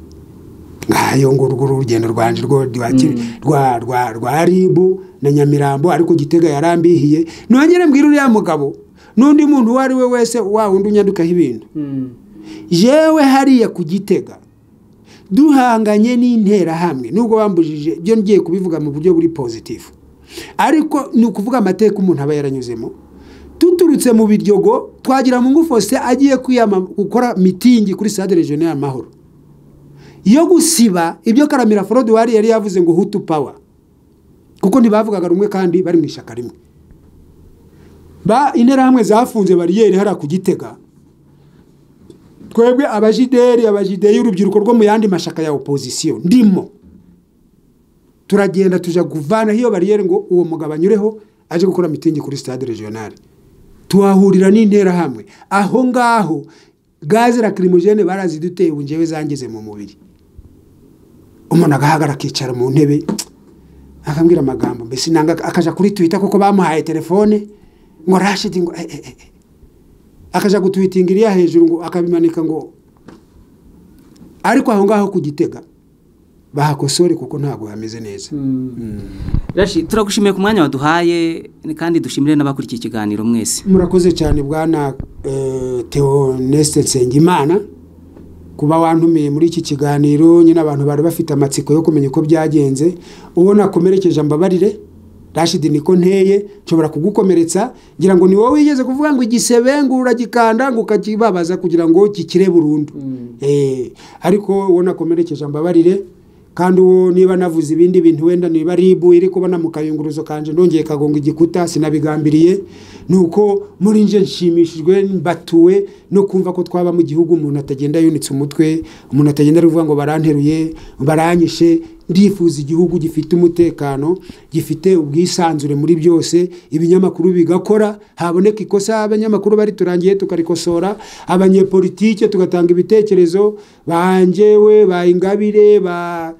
ngayo ngo urwo urugendo rwanje rwo rwa kiri- rwa rwa rwa ribu na nyamirambo ariko gitega yarambihiye nongere mbwira uriya mugabo n'undi muntu uwo ari we wese wa wundi unyadukaho ibintu jewe hariya ku gitega duhanganye n'interahamwe nubwo bambujije ibyo ngiye kubivuga mu buryo buri pozitifu ariko ni ukuvuga amateka umuntu aba yaranyuzemo tuturutse mu biryogo twagira mu ngufose agiye kwiyama gukora mitingi kuri sade regional y'amahoro yo gusiba ibyo karamira forodwari yari yavuze ngo hutu pawa kuko ntibavugaga rumwe kandi bari mu ishyaka rimwe ba interahamwe zafunze bariyeri hariya ku gitega twebwe abajideri abajideri y'urubyiruko rwo mu yandi mashaka ya opozisiyo ndimo turagenda tuja kuvanaho iyo bariyeri ngo uwo mugabo anyureho aje gukora mitingi kuri stade regionale tuhahurira n'interahamwe aho ngaho gaze lacrimogen baraziduteye ubu njyewe zangize mu mubiri umuntu agahagarara akicara mu ntebe akambwira amagambo mbese nanga akaja kuri twitter kuko bamuhaye telefone ngo rashidi ngo eh, eh, eh, eh. akaja gutwitinga iriya hejuru ngo akabimanika ngo ariko aho ngaho ku gitega bahakosore kuko ntabwo hameze neza Rashi turagushimiye ku mwanya waduhaye kandi dushimire n'abakurikiye ikiganiro mwese murakoze cyane bwana eh, Theoneste Nsengimana kuba wantumiye muri iki kiganiro nyine abantu bari bafite amatsiko yo kumenya uko byagenze uwo nakomerekeje mbabarire rashidi niko nteye nshobora kugukomeretsa ngira ngo ni wowe wigeze kuvuga ngo igisebe ngo uragikanda ngo ukakibabaza kugira ngo kikire burundu Eh, ariko uwo nakomerekeje mbabarire kandi uwo niba navuze ibindi bintu wenda niba ari ibu iri kubona mu kayunguruzo kanje nongeye kagonga igikuta sinabigambiriye ni uko muri nje nshimishijwe mbatuwe no kumva ko twaba mu gihugu umuntu atagenda yunitse umutwe umuntu atagenda ari kuvuga ngo baranteruye baranyishe ndifuza igihugu gifite umutekano gifite ubwisanzure muri byose ibinyamakuru bigakora haboneka ikosa abanyamakuru bari turangiye tukarikosora abanyepolitike tugatanga ibitekerezo bangewe ba ingabire ba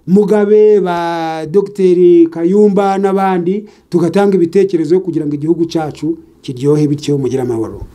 mugabe ba dogiteri kayumba n'abandi tugatanga ibitekerezo kugira ngo igihugu cyacu kiryohe bityo mugire amahoro